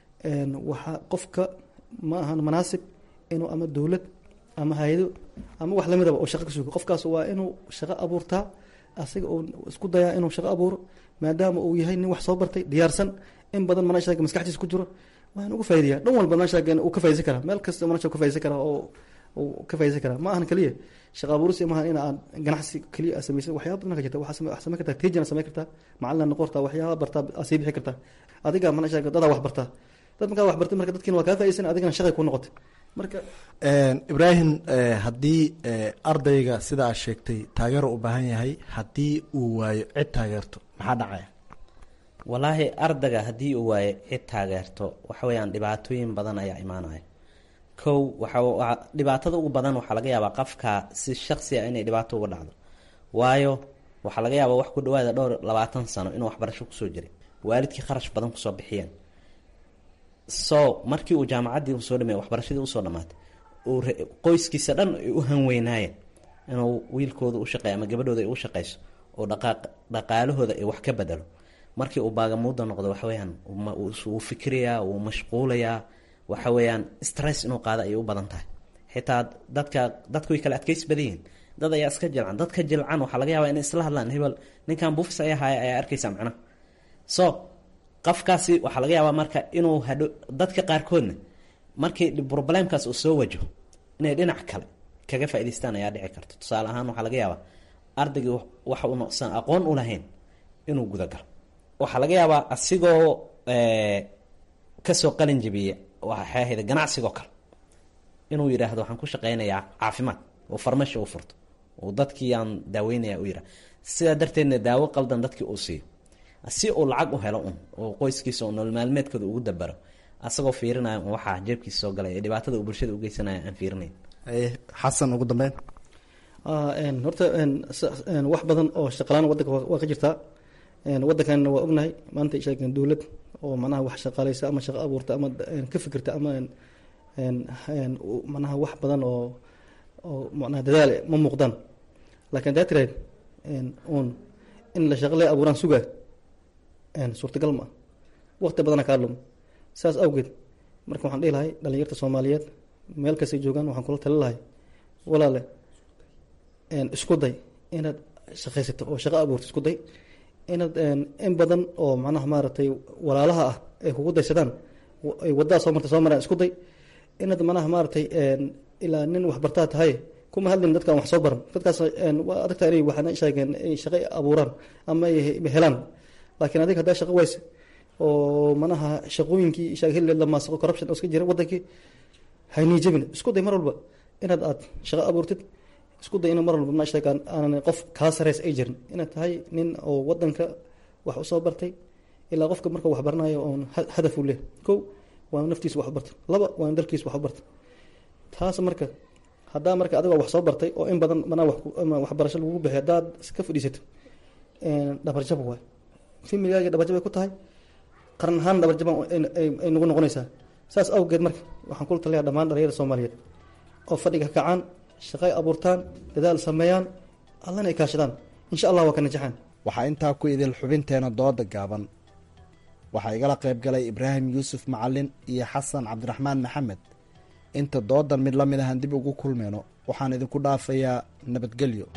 waxa qofka ma ahan manaasib inuu ama dowlad ama hay-ado ama wax lamidaba oo shaqo ka sugo qofkaas waa inuu shaqo abuurtaa asiga uu isku dayaa inuu shaqo abuuro maadaama uu yahay nin wax soo bartay diyaarsan in badan mana sheega maskaxdiisa ku jiro waa in uga faa'ideeyaa dhan walba mana sheega uu ka faaideysan karaa meel kasta mana sheega ka faaideysan karaa oo uu ka faaideysan karaa ma ahan keliya shaqa abuurisi maaha in aad ganacsi keliya aad samaysa waxyaaba badan ka jirta waxaa samayn kartaa tejina samayn kartaa macalina noqon kartaa waxyaaba bartaa aad sii bixi kartaa adiga mana sheega dadaa wax bartaa dad markaa wax bartay marka dadkiina waa kaa faaideysan adigana shaqay ku noqotay marka ibraahim haddii ardayga sida aad sheegtay taageero u baahan yahay haddii uu waayo cid taageerto maxaa dhacaya walaahi ardayga haddii uu waayo cid taageerto waxa weeyaan dhibaatooyin badan ayaa imaanaya kow waxa dhibaatada ugu badan waxaa laga yaabaa qofka si shaksi a inay dhibaato uga dhacdo waayo waxaa laga yaabaa wax ku dhawaada dhowr labaatan sano inuu waxbarasho kusoo jiray waalidkii kharash badan kusoo bixiyeen so markii uu jaamacaddii usoo dhameey waxbarashadii usoo dhamaatay uu qoyskiisa dhan ay u hanweynaayeen inuu wiilkooda u shaqeeyo ama gabadhooda ay u shaqeyso oo dhaqaaq dhaqaalahooda ay wax ka bedelo markii uu baagamuuda noqdo waxa weyaan wuu fikirayaa wuu mashquulayaa waxa weeyaan stress inuu qaado ayay u badan tahay xitaa dadka dadku way kala adkeysi badan yihiin dad ayaa iska jilcan dadka jilcan waxaa laga yaabaa inay isla hadlaan hebel ninkan buufis ayaa haya ayaa arkaysa macnaha so qofkaasi waxaa laga yaabaa marka inuu hadho dadka qaarkoodna markii problemkaas uu soo wajaho inay dhinac kale kaga faa'idaystaan ayaa dhici karta tusaale ahaan waxaa laga yaabaa ardaygii waxa uu noqsan aqoon u lahayn inuu gudagalo waxaa laga yaabaa asigoo kasoo qalin jabiya waxay ahayd ganacsigoo kale inuu yidhaahdo waxaan ku shaqeynayaa caafimaad oo farmasho u furto oo dadkii aan daaweynaya u yidhah sidaa darteedna daawo qaldan dadkii uu siiyo si uu lacag u helo un oo qoyskiisa oo nolol maalmeedkooda ugu dabaro asagoo fiirinaya un waxaa jeebkiisa soo galay ee dhibaatada uu bulshada u geysanaya aan fiirinayn xasan ugu dambeyn horta wax badan oo shaqalaan wadanka waa ka jirtaa wadankanna waa ognahay maanta sheegeen dowlad oo manaha wax shaqaaleysa ama shaqo abuurta ama ka fikirta ama manaha wax badan oo oo manaha dadaal ma muuqdaan laakiin hadaa tiraad un in la shaqo lee abuuraan sugaa suurtagal ma ah waqti badana kaa lum saas awgeed marka waxaan dhihi lahay dhalinyarta soomaaliyeed meel kastay joogaan waxaan kula tali lahay walaale isku day inaad shaqaysato oo shaqo abuurto isku day inaad in badan oo macnaha maaragtay walaalaha ah ay kugu daysadaan ay waddaa soo marta soo maraan isku day inaad manaha maaragtay ilaa nin waxbartaa tahay kuma hadlin dadkaan wax soo baran dadkaas waa adagtaa inay waxna sheegeen ay shaqo abuuraan ama ay helaan laakiin adiga haddaa shaqo wayse oo manaha shaqooyinkii shaqhille lamaasaqo corruption oo iska jira wadankii haynii jabin isku day mar walba inaad aad shaqo abuurtid isku day in mar walba ma sheegaan aanan qof kaa sareys ay jirin inaad tahay nin oo wadanka wax usoo bartay ilaa qofka marka wax baranayo oon hadaf u leh kow waa naftiisa wax u barta laba waa dalkiisa wax u barta taas marka haddaa marka adigoo wax soo bartay oo in badan manaa waxbarasho lagugu bixiy haddaad iska fadhiisato dhabarjab waay familigaaga dhabarjab ay ku tahay qaran ahaan dhabarjaban ay nagu noqonaysaa saas awgeed marka waxaan kula taliyaa dhammaan dhalinyarada soomaaliyeed oo fadhiga kacaan shaqay abuurtaan dadaal sameeyaan allana ay kaashadaan insha allah waa ka najaxaan waxaa intaa ku idil xubinteena dooda gaaban waxaa igala qayb galay ibraahim yuusuf macalin iyo xasan cabdiraxmaan maxamed inta doodan mid la mid ahan dib ugu kulmeyno waxaan idinku dhaafayaa nabadgelyo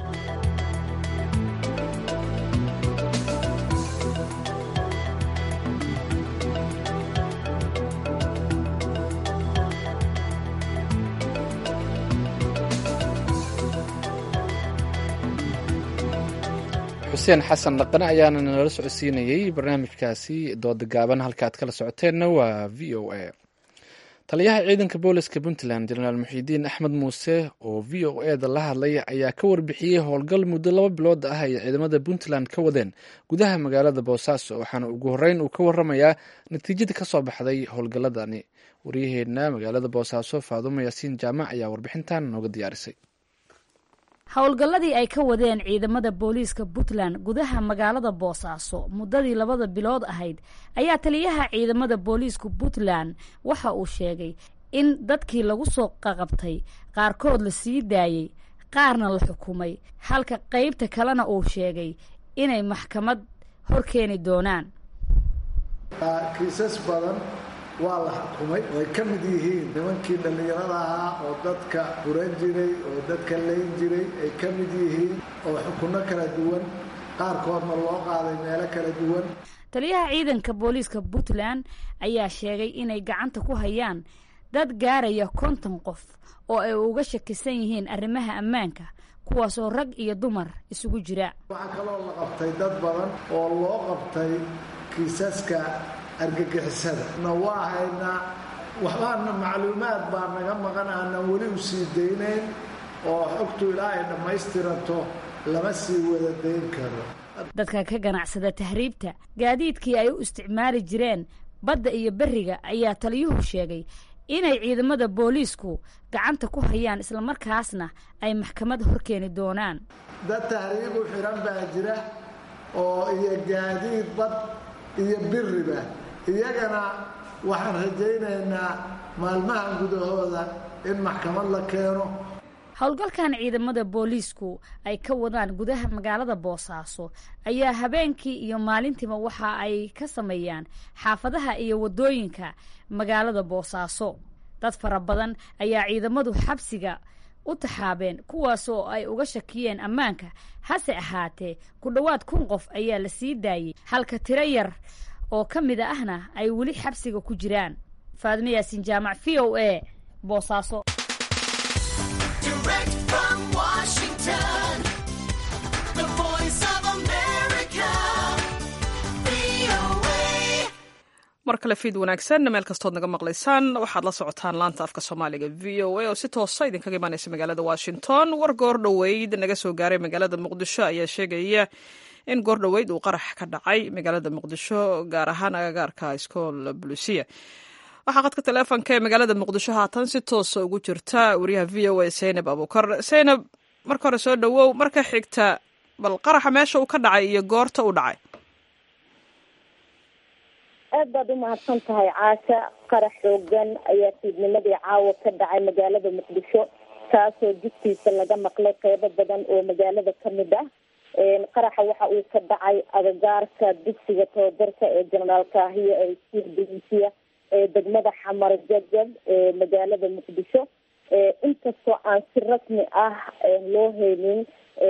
xuseen xasan dhaqane ayaana nala socodsiinayey barnaamijkaasi dooda gaaban halka aad kala socoteenna waa v o a taliyaha ciidanka booliska puntland jenaraal muxiidiin axmed muuse oo v o e da la hadlay ayaa ka warbixiyey howlgal muddo laba bilood ah ay ciidamada puntland ka wadeen gudaha magaalada boosaaso waxaana ugu horreyn uu ka waramayaa natiijada ka soo baxday howlgalladani waryaheena magaalada boosaaso faadumo yaasiin jaamac ayaa warbixintan nooga diyaarisay howlgalladii ay ka wadeen ciidamada booliiska puntland gudaha magaalada boosaaso muddadii labada bilood ahayd ayaa taliyaha ciidamada booliiska puntland waxa uu sheegay in dadkii lagu soo qaqabtay qaarkood la sii daayey qaarna la xukumay halka qeybta kalena uu sheegay inay maxkamad hor keeni doonaan kiisas badan waa la xukumay oo ay ka mid yihiin nimankii dhallinyarada ahaa oo dadka furan jiray oo dadka layn jiray ay ka mid yihiin oo xukunno kala duwan qaarkoodna loo qaaday meelo kala duwan taliyaha ciidanka booliiska puntland ayaa sheegay inay gacanta ku hayaan dad gaaraya konton qof oo ay uga shakisan yihiin arrimaha ammaanka kuwaasoo rag iyo dumar isugu jira waxaa kaloo la qabtay dad badan oo loo qabtay kiisaska argagixisada na waa haynaa waxbaana macluumaad baa naga maqan aanan weli u sii daynayn oo xogtu ilaa ay dhammaystiranto lama sii wada dayn karo dadka ka ganacsada tahriibta gaadiidkii ay u isticmaali jireen badda iyo berriga ayaa taliyuhu sheegay inay ciidamada booliisku gacanta ku hayaan islamarkaasna ay maxkamad horkeeni doonaan dad tahriibu xiran baa jira oo iyo gaadiid bad iyo biriba iyagana waxaan rajaynaynaa maalmahan gudahooda in maxkamad la keeno howlgalkan ciidamada booliisku ay ka wadaan gudaha magaalada boosaaso ayaa habeenkii iyo maalintiiba waxa ay ka sameeyaan xaafadaha iyo wadooyinka magaalada boosaaso dad fara badan ayaa ciidamadu xabsiga u taxaabeen kuwaas oo ay uga shakiyeen ammaanka hase ahaatee ku dhowaad kun qof ayaa la sii daayey halka tiro yar oo ka mid ahna ay weli xabsiga ku jiraan faadime yaasiin jaamac v o a boosaaso mar kale fiid wanaagsan meel kastood naga maqlaysaan waxaad la socotaan laanta afka soomaaliga v o a oo si toosa idinkaga imaaneysa magaalada washington war goor dhoweyd naga soo gaaray magaalada muqdisho ayaa sheegaya in goor dhoweyd uu qarax ka dhacay magaalada muqdisho gaar ahaan agagaarka iskool bulusiya waxaa qadka taleefonka ee magaalada muqdisho haatan si toosa ugu jirta wariyaha v o a zaynab abuukar zaynab marka hore soo dhowow marka xigta bal qaraxa meesha uu ka dhacay iyo goorta u dhacay aad baad u mahadsan tahay caasha qarax xoogan ayaa fiidnimadii caawa ka dhacay magaalada muqdisho kaasoo jidkiisa laga maqlay qeybo badan oo magaalada kamid ah qaraxa waxa uu ka dhacay agagaarka dugsiga tababarka ee jenaraal kaahiya ee iskuul buluusiya ee degmada xamar jajab ee magaalada muqdisho inkastoo aan si rasmi ah loo haynin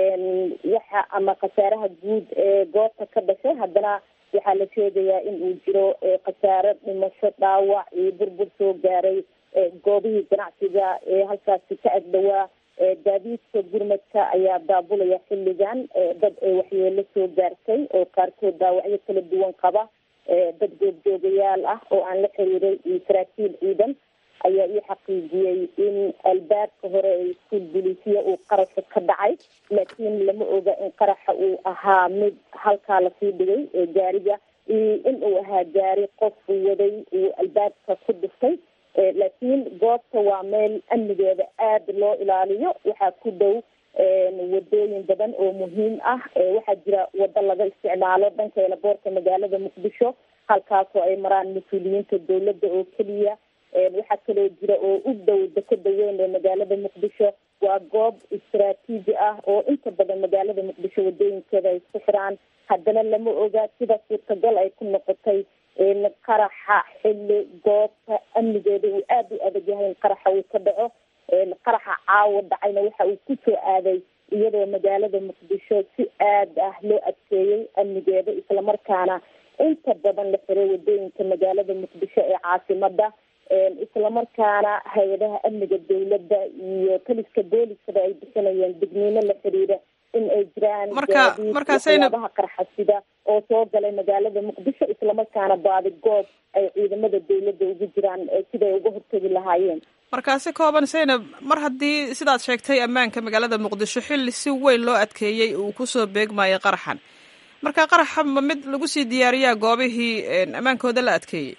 waxa ama khasaaraha guud ee goobta ka dhashay haddana waxaa la sheegayaa in uu jiro khasaaro dhimasho dhaawac iyo burbur soo gaaray goobihii ganacsiga ee halkaasi ka agdhowaa gaadiidka gurmadka ayaa daabulaya xilligan dad waxyeelo soo gaartay oo qaarkood daawacyo kala duwan qaba dad goobjoogayaal ah oo aan la xiriiray iyo saraakiil ciidan ayaa ii xaqiijiyey in albaabka hore ee iskuul bulisiya uu qarasha ka dhacay laakiin lama oga in qaraxa uu ahaa mid halkaa lasii dhigay ee gaariga iyo in uu ahaa gaari qof waday uu albaabka ku dhuftay laakiin goobta waa meel amnigeeda aada loo ilaaliyo waxaa ku dhow wadooyin badan oo muhiim ah waxaa jira wado laga isticmaalo dhanka elaboorka magaalada muqdisho halkaasoo ay maraan mas-uuliyiinta dowladda oo keliya waxaa kaloo jira oo u dhow dekeda weyn ee magaalada muqdisho waa goob istaraatiiji ah oo inta badan magaalada muqdisho wadooyinkeeda ay isku xiraan haddana lama oga sida suurtagal ay ku noqotay in qaraxa xilli goobta amnigeeda uu aada u adag yahay in qaraxa uu ka dhaco qaraxa caawa dhacayna waxa uu kusoo aaday iyadoo magaalada muqdisho si aad ah loo adkeeyey amnigeeda islamarkaana inta badan la xiray wadooyinka magaalada muqdisho ee caasimada islamarkaana hay-adaha amniga dowladda iyo taliska booliskaba ay bixinayeen digniino la xiriira in ay jiraan waxyaabaha qarxasida oo soo galay magaalada muqdisho islamarkaana baadi goob ay ciidamada dowladda ugu jiraan siday uga hortegi lahaayeen markaasi kooban zaynab mar haddii sidaad sheegtay ammaanka magaalada muqdisho xilli si weyn loo adkeeyey uu kusoo beegmayay qaraxan marka qaraxa ma mid lagu sii diyaariyaa goobihii ammaankooda la adkeeyey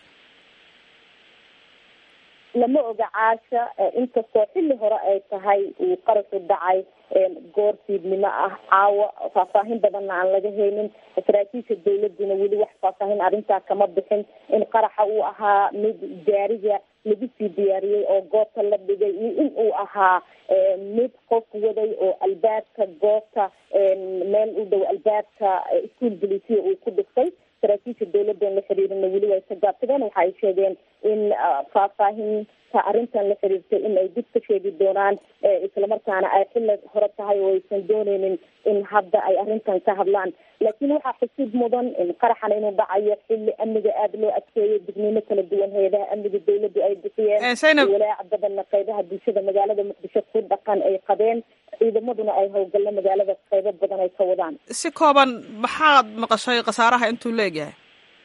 lama oga caasha inkastoo xilli hore ay tahay uu qarashu dhacay goor fiidnimo ah caawa faahfaahin badanna aan laga haynin saraakiisha dowladuna weli wax faahfaahin arrintaa kama bixin in qaraxa uu ahaa mid gaariga lagu sii diyaariyey oo goobta la dhigay iyo in uu ahaa mid qof waday oo albaabka goobta meel u dhow albaabka iskuol bulisiya uu ku dhiftay saraakiisha dowladdan la xiriirina weli way ka gaabsadeen waxa ay sheegeen in faahfaahinta arrintan la xiriirtay in ay dib ka sheegi doonaan islamarkaana ay xilli hore tahay oo aysan dooneynin in hadda ay arrintan ka hadlaan laakiin waxaa xusid mudan in qaraxan inuu dhacayo xilli amniga aada loo adkeeyo digniino kala duwan hay-adaha amniga dowladdu ay bixiyeen walaac badanna qeybaha bulshada magaalada muqdisho ku dhaqan ay qabeen ciidamaduna ay howlgallo magaalada qeybo badan ay ka wadaan si kooban maxaad maqashay khasaaraha intuu leegyahay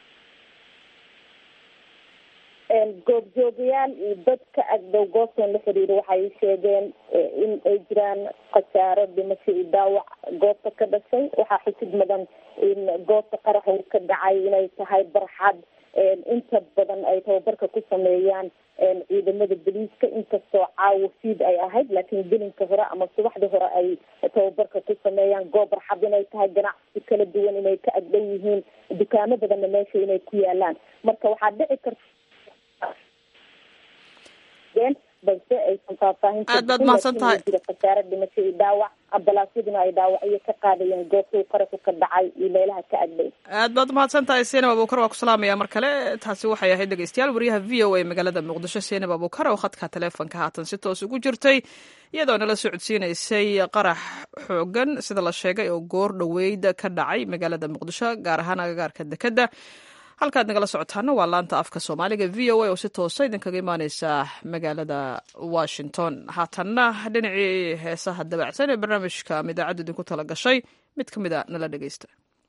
goobjoogayaal iyo dadka agdhow goobtan la xiriira waxay sheegeen in ay jiraan khasaaro dhimasho iyo dhaawac goobta ka dhashay waxaa xusid mudan in goobta qaraxa uu ka dhacay inay tahay barxad inta badan ay tababarka ku sameeyaan ciidamada boliiska inkastoo caawo fiid ay ahayd laakiin gelinka hore ama subaxda hore ay tababarka ku sameeyaan goob barxad inay tahay ganacsi kala duwan inay ka agdhow yihiin dukaamo badanna meesha inay ku yaalaan marka waxaa dhici karta balse aysan faahfaahinta Aad baad mahadsan tahay. jira khasaare dhimasho iyo dhaawac ambalaasyaduna ay dhaawacyo ka qaadayeen goobtuu qaraxu ka dhacay iyo meelaha ka agdhay aad baad umahadsan tahay seenab abuukar waa ku salaamaya mar kale taasi waxay ahayd dhegeystayaal wariyaha v o a magaalada muqdisho seenab abuukar oo khadka taleefonka haatan si toos ugu jirtay iyadoo nala socodsiinaysay qarax xoogan sida la sheegay oo goor dhoweyd ka dhacay magaalada muqdisho gaar ahaan agagaarka dekedda halkaad nagala socotaana waa laanta afka soomaaliga v o a oo si toosa idinkaga imaaneysa magaalada washington haatanna dhinacii heesaha dabacsan ee barnaamijka ama idaacaddu idinku tala gashay mid ka mid a nala dhegeysta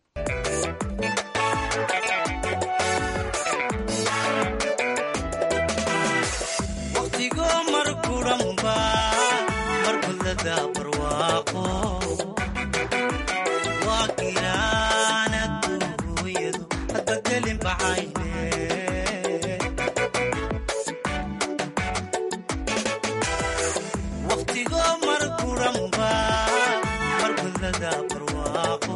waqtigo markuranba markulada barwaaqo waa giraana duuyadu hadba gelin bacayne waqtigo markuranba markulada barwaaqo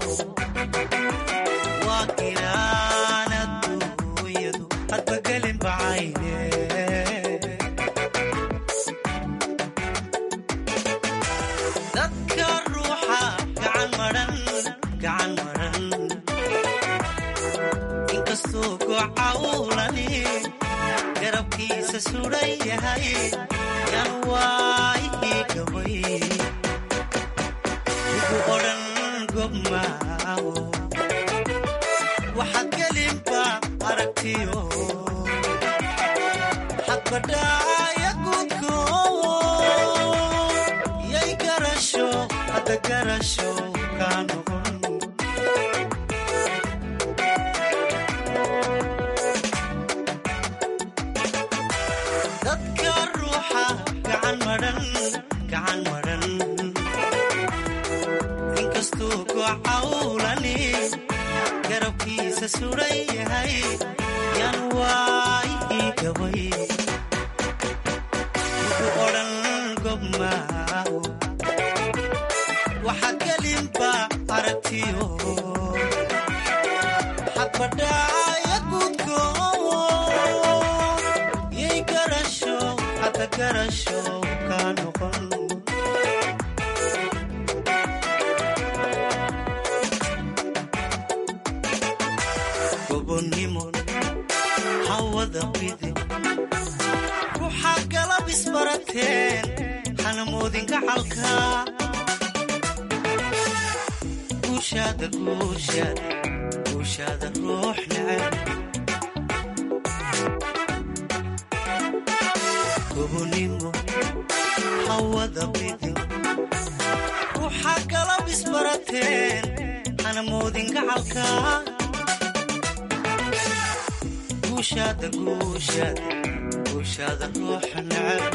waa giraana duuyadu hadba gelin bacayne dadka ruuxa gacan maran gacan maran inkastuu goca uulani garabkiisa suran yahay yan waayii gabay ugu odhan gobmaawo waxaad gelinba aragtiyo xadbadhaaya gudko yay garasho hadda garasho kaa noqon dadka ruuxa gacan madhan gacan madhan inkastuu goca uulani garabkiisa suran yahay yan waayii gabay ugu odhan gobmaawo waxaad gelinba aragtiyo xadbadhaaya gudko yay garasho hadda garasho kaa noqon gobonnimo hawada bidi ruuxa galab isbarateen hanamoodin gacalka guushaada guushaada guushaada ruux neceb gobonnimo hawada bidi ruuxa galab isbarateen hanamoodin gacalka guushaada guushaada guushaada ruuxa neceb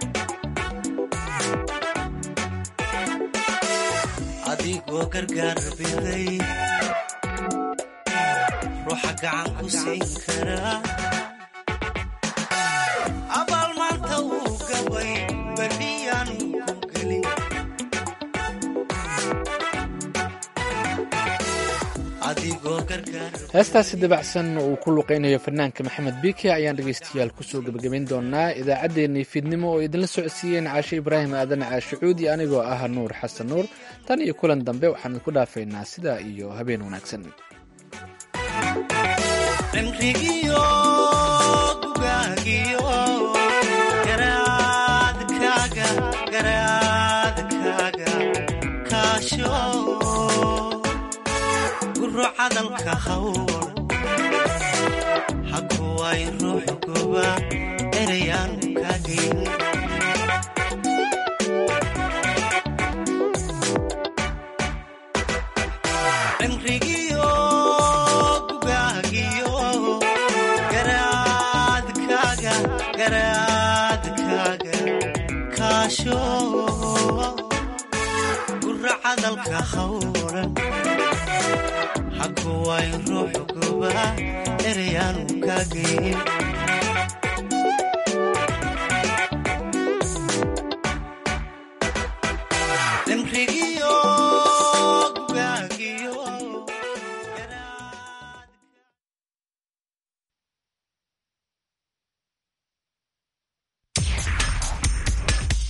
adigoo gargaar biday ruuxa gacan ku siin karaa abaal maanta wuu gabay berriyaanu ku gelin adigoo gargaar heestaasi dabacsan oo uu ku luqeynayo fanaanka maxamed biike ayaan dhegeystayaal kusoo gebagabayn doonaa idaacaddeenii fiidnimo oo idinla socodsiiyeen caashe ibraahim aadan caashicuudi anigoo ah nuur xasan nuur tan iyo kulan dambe waxaan idinku dhaafaynaa sidaa iyo habeen wanaagsan cimrigiyo gugaagiyo garaadkaaga garaadkaaga kaasho guro cadalka hawl hakuway ruux goba erayaan kaagayn cimrigiyo gugaagiyo garaadkaaga garaadkaaga kaasho guro cadalka hawlan hakuway ruux goba erayaanu kaagayn cimrigii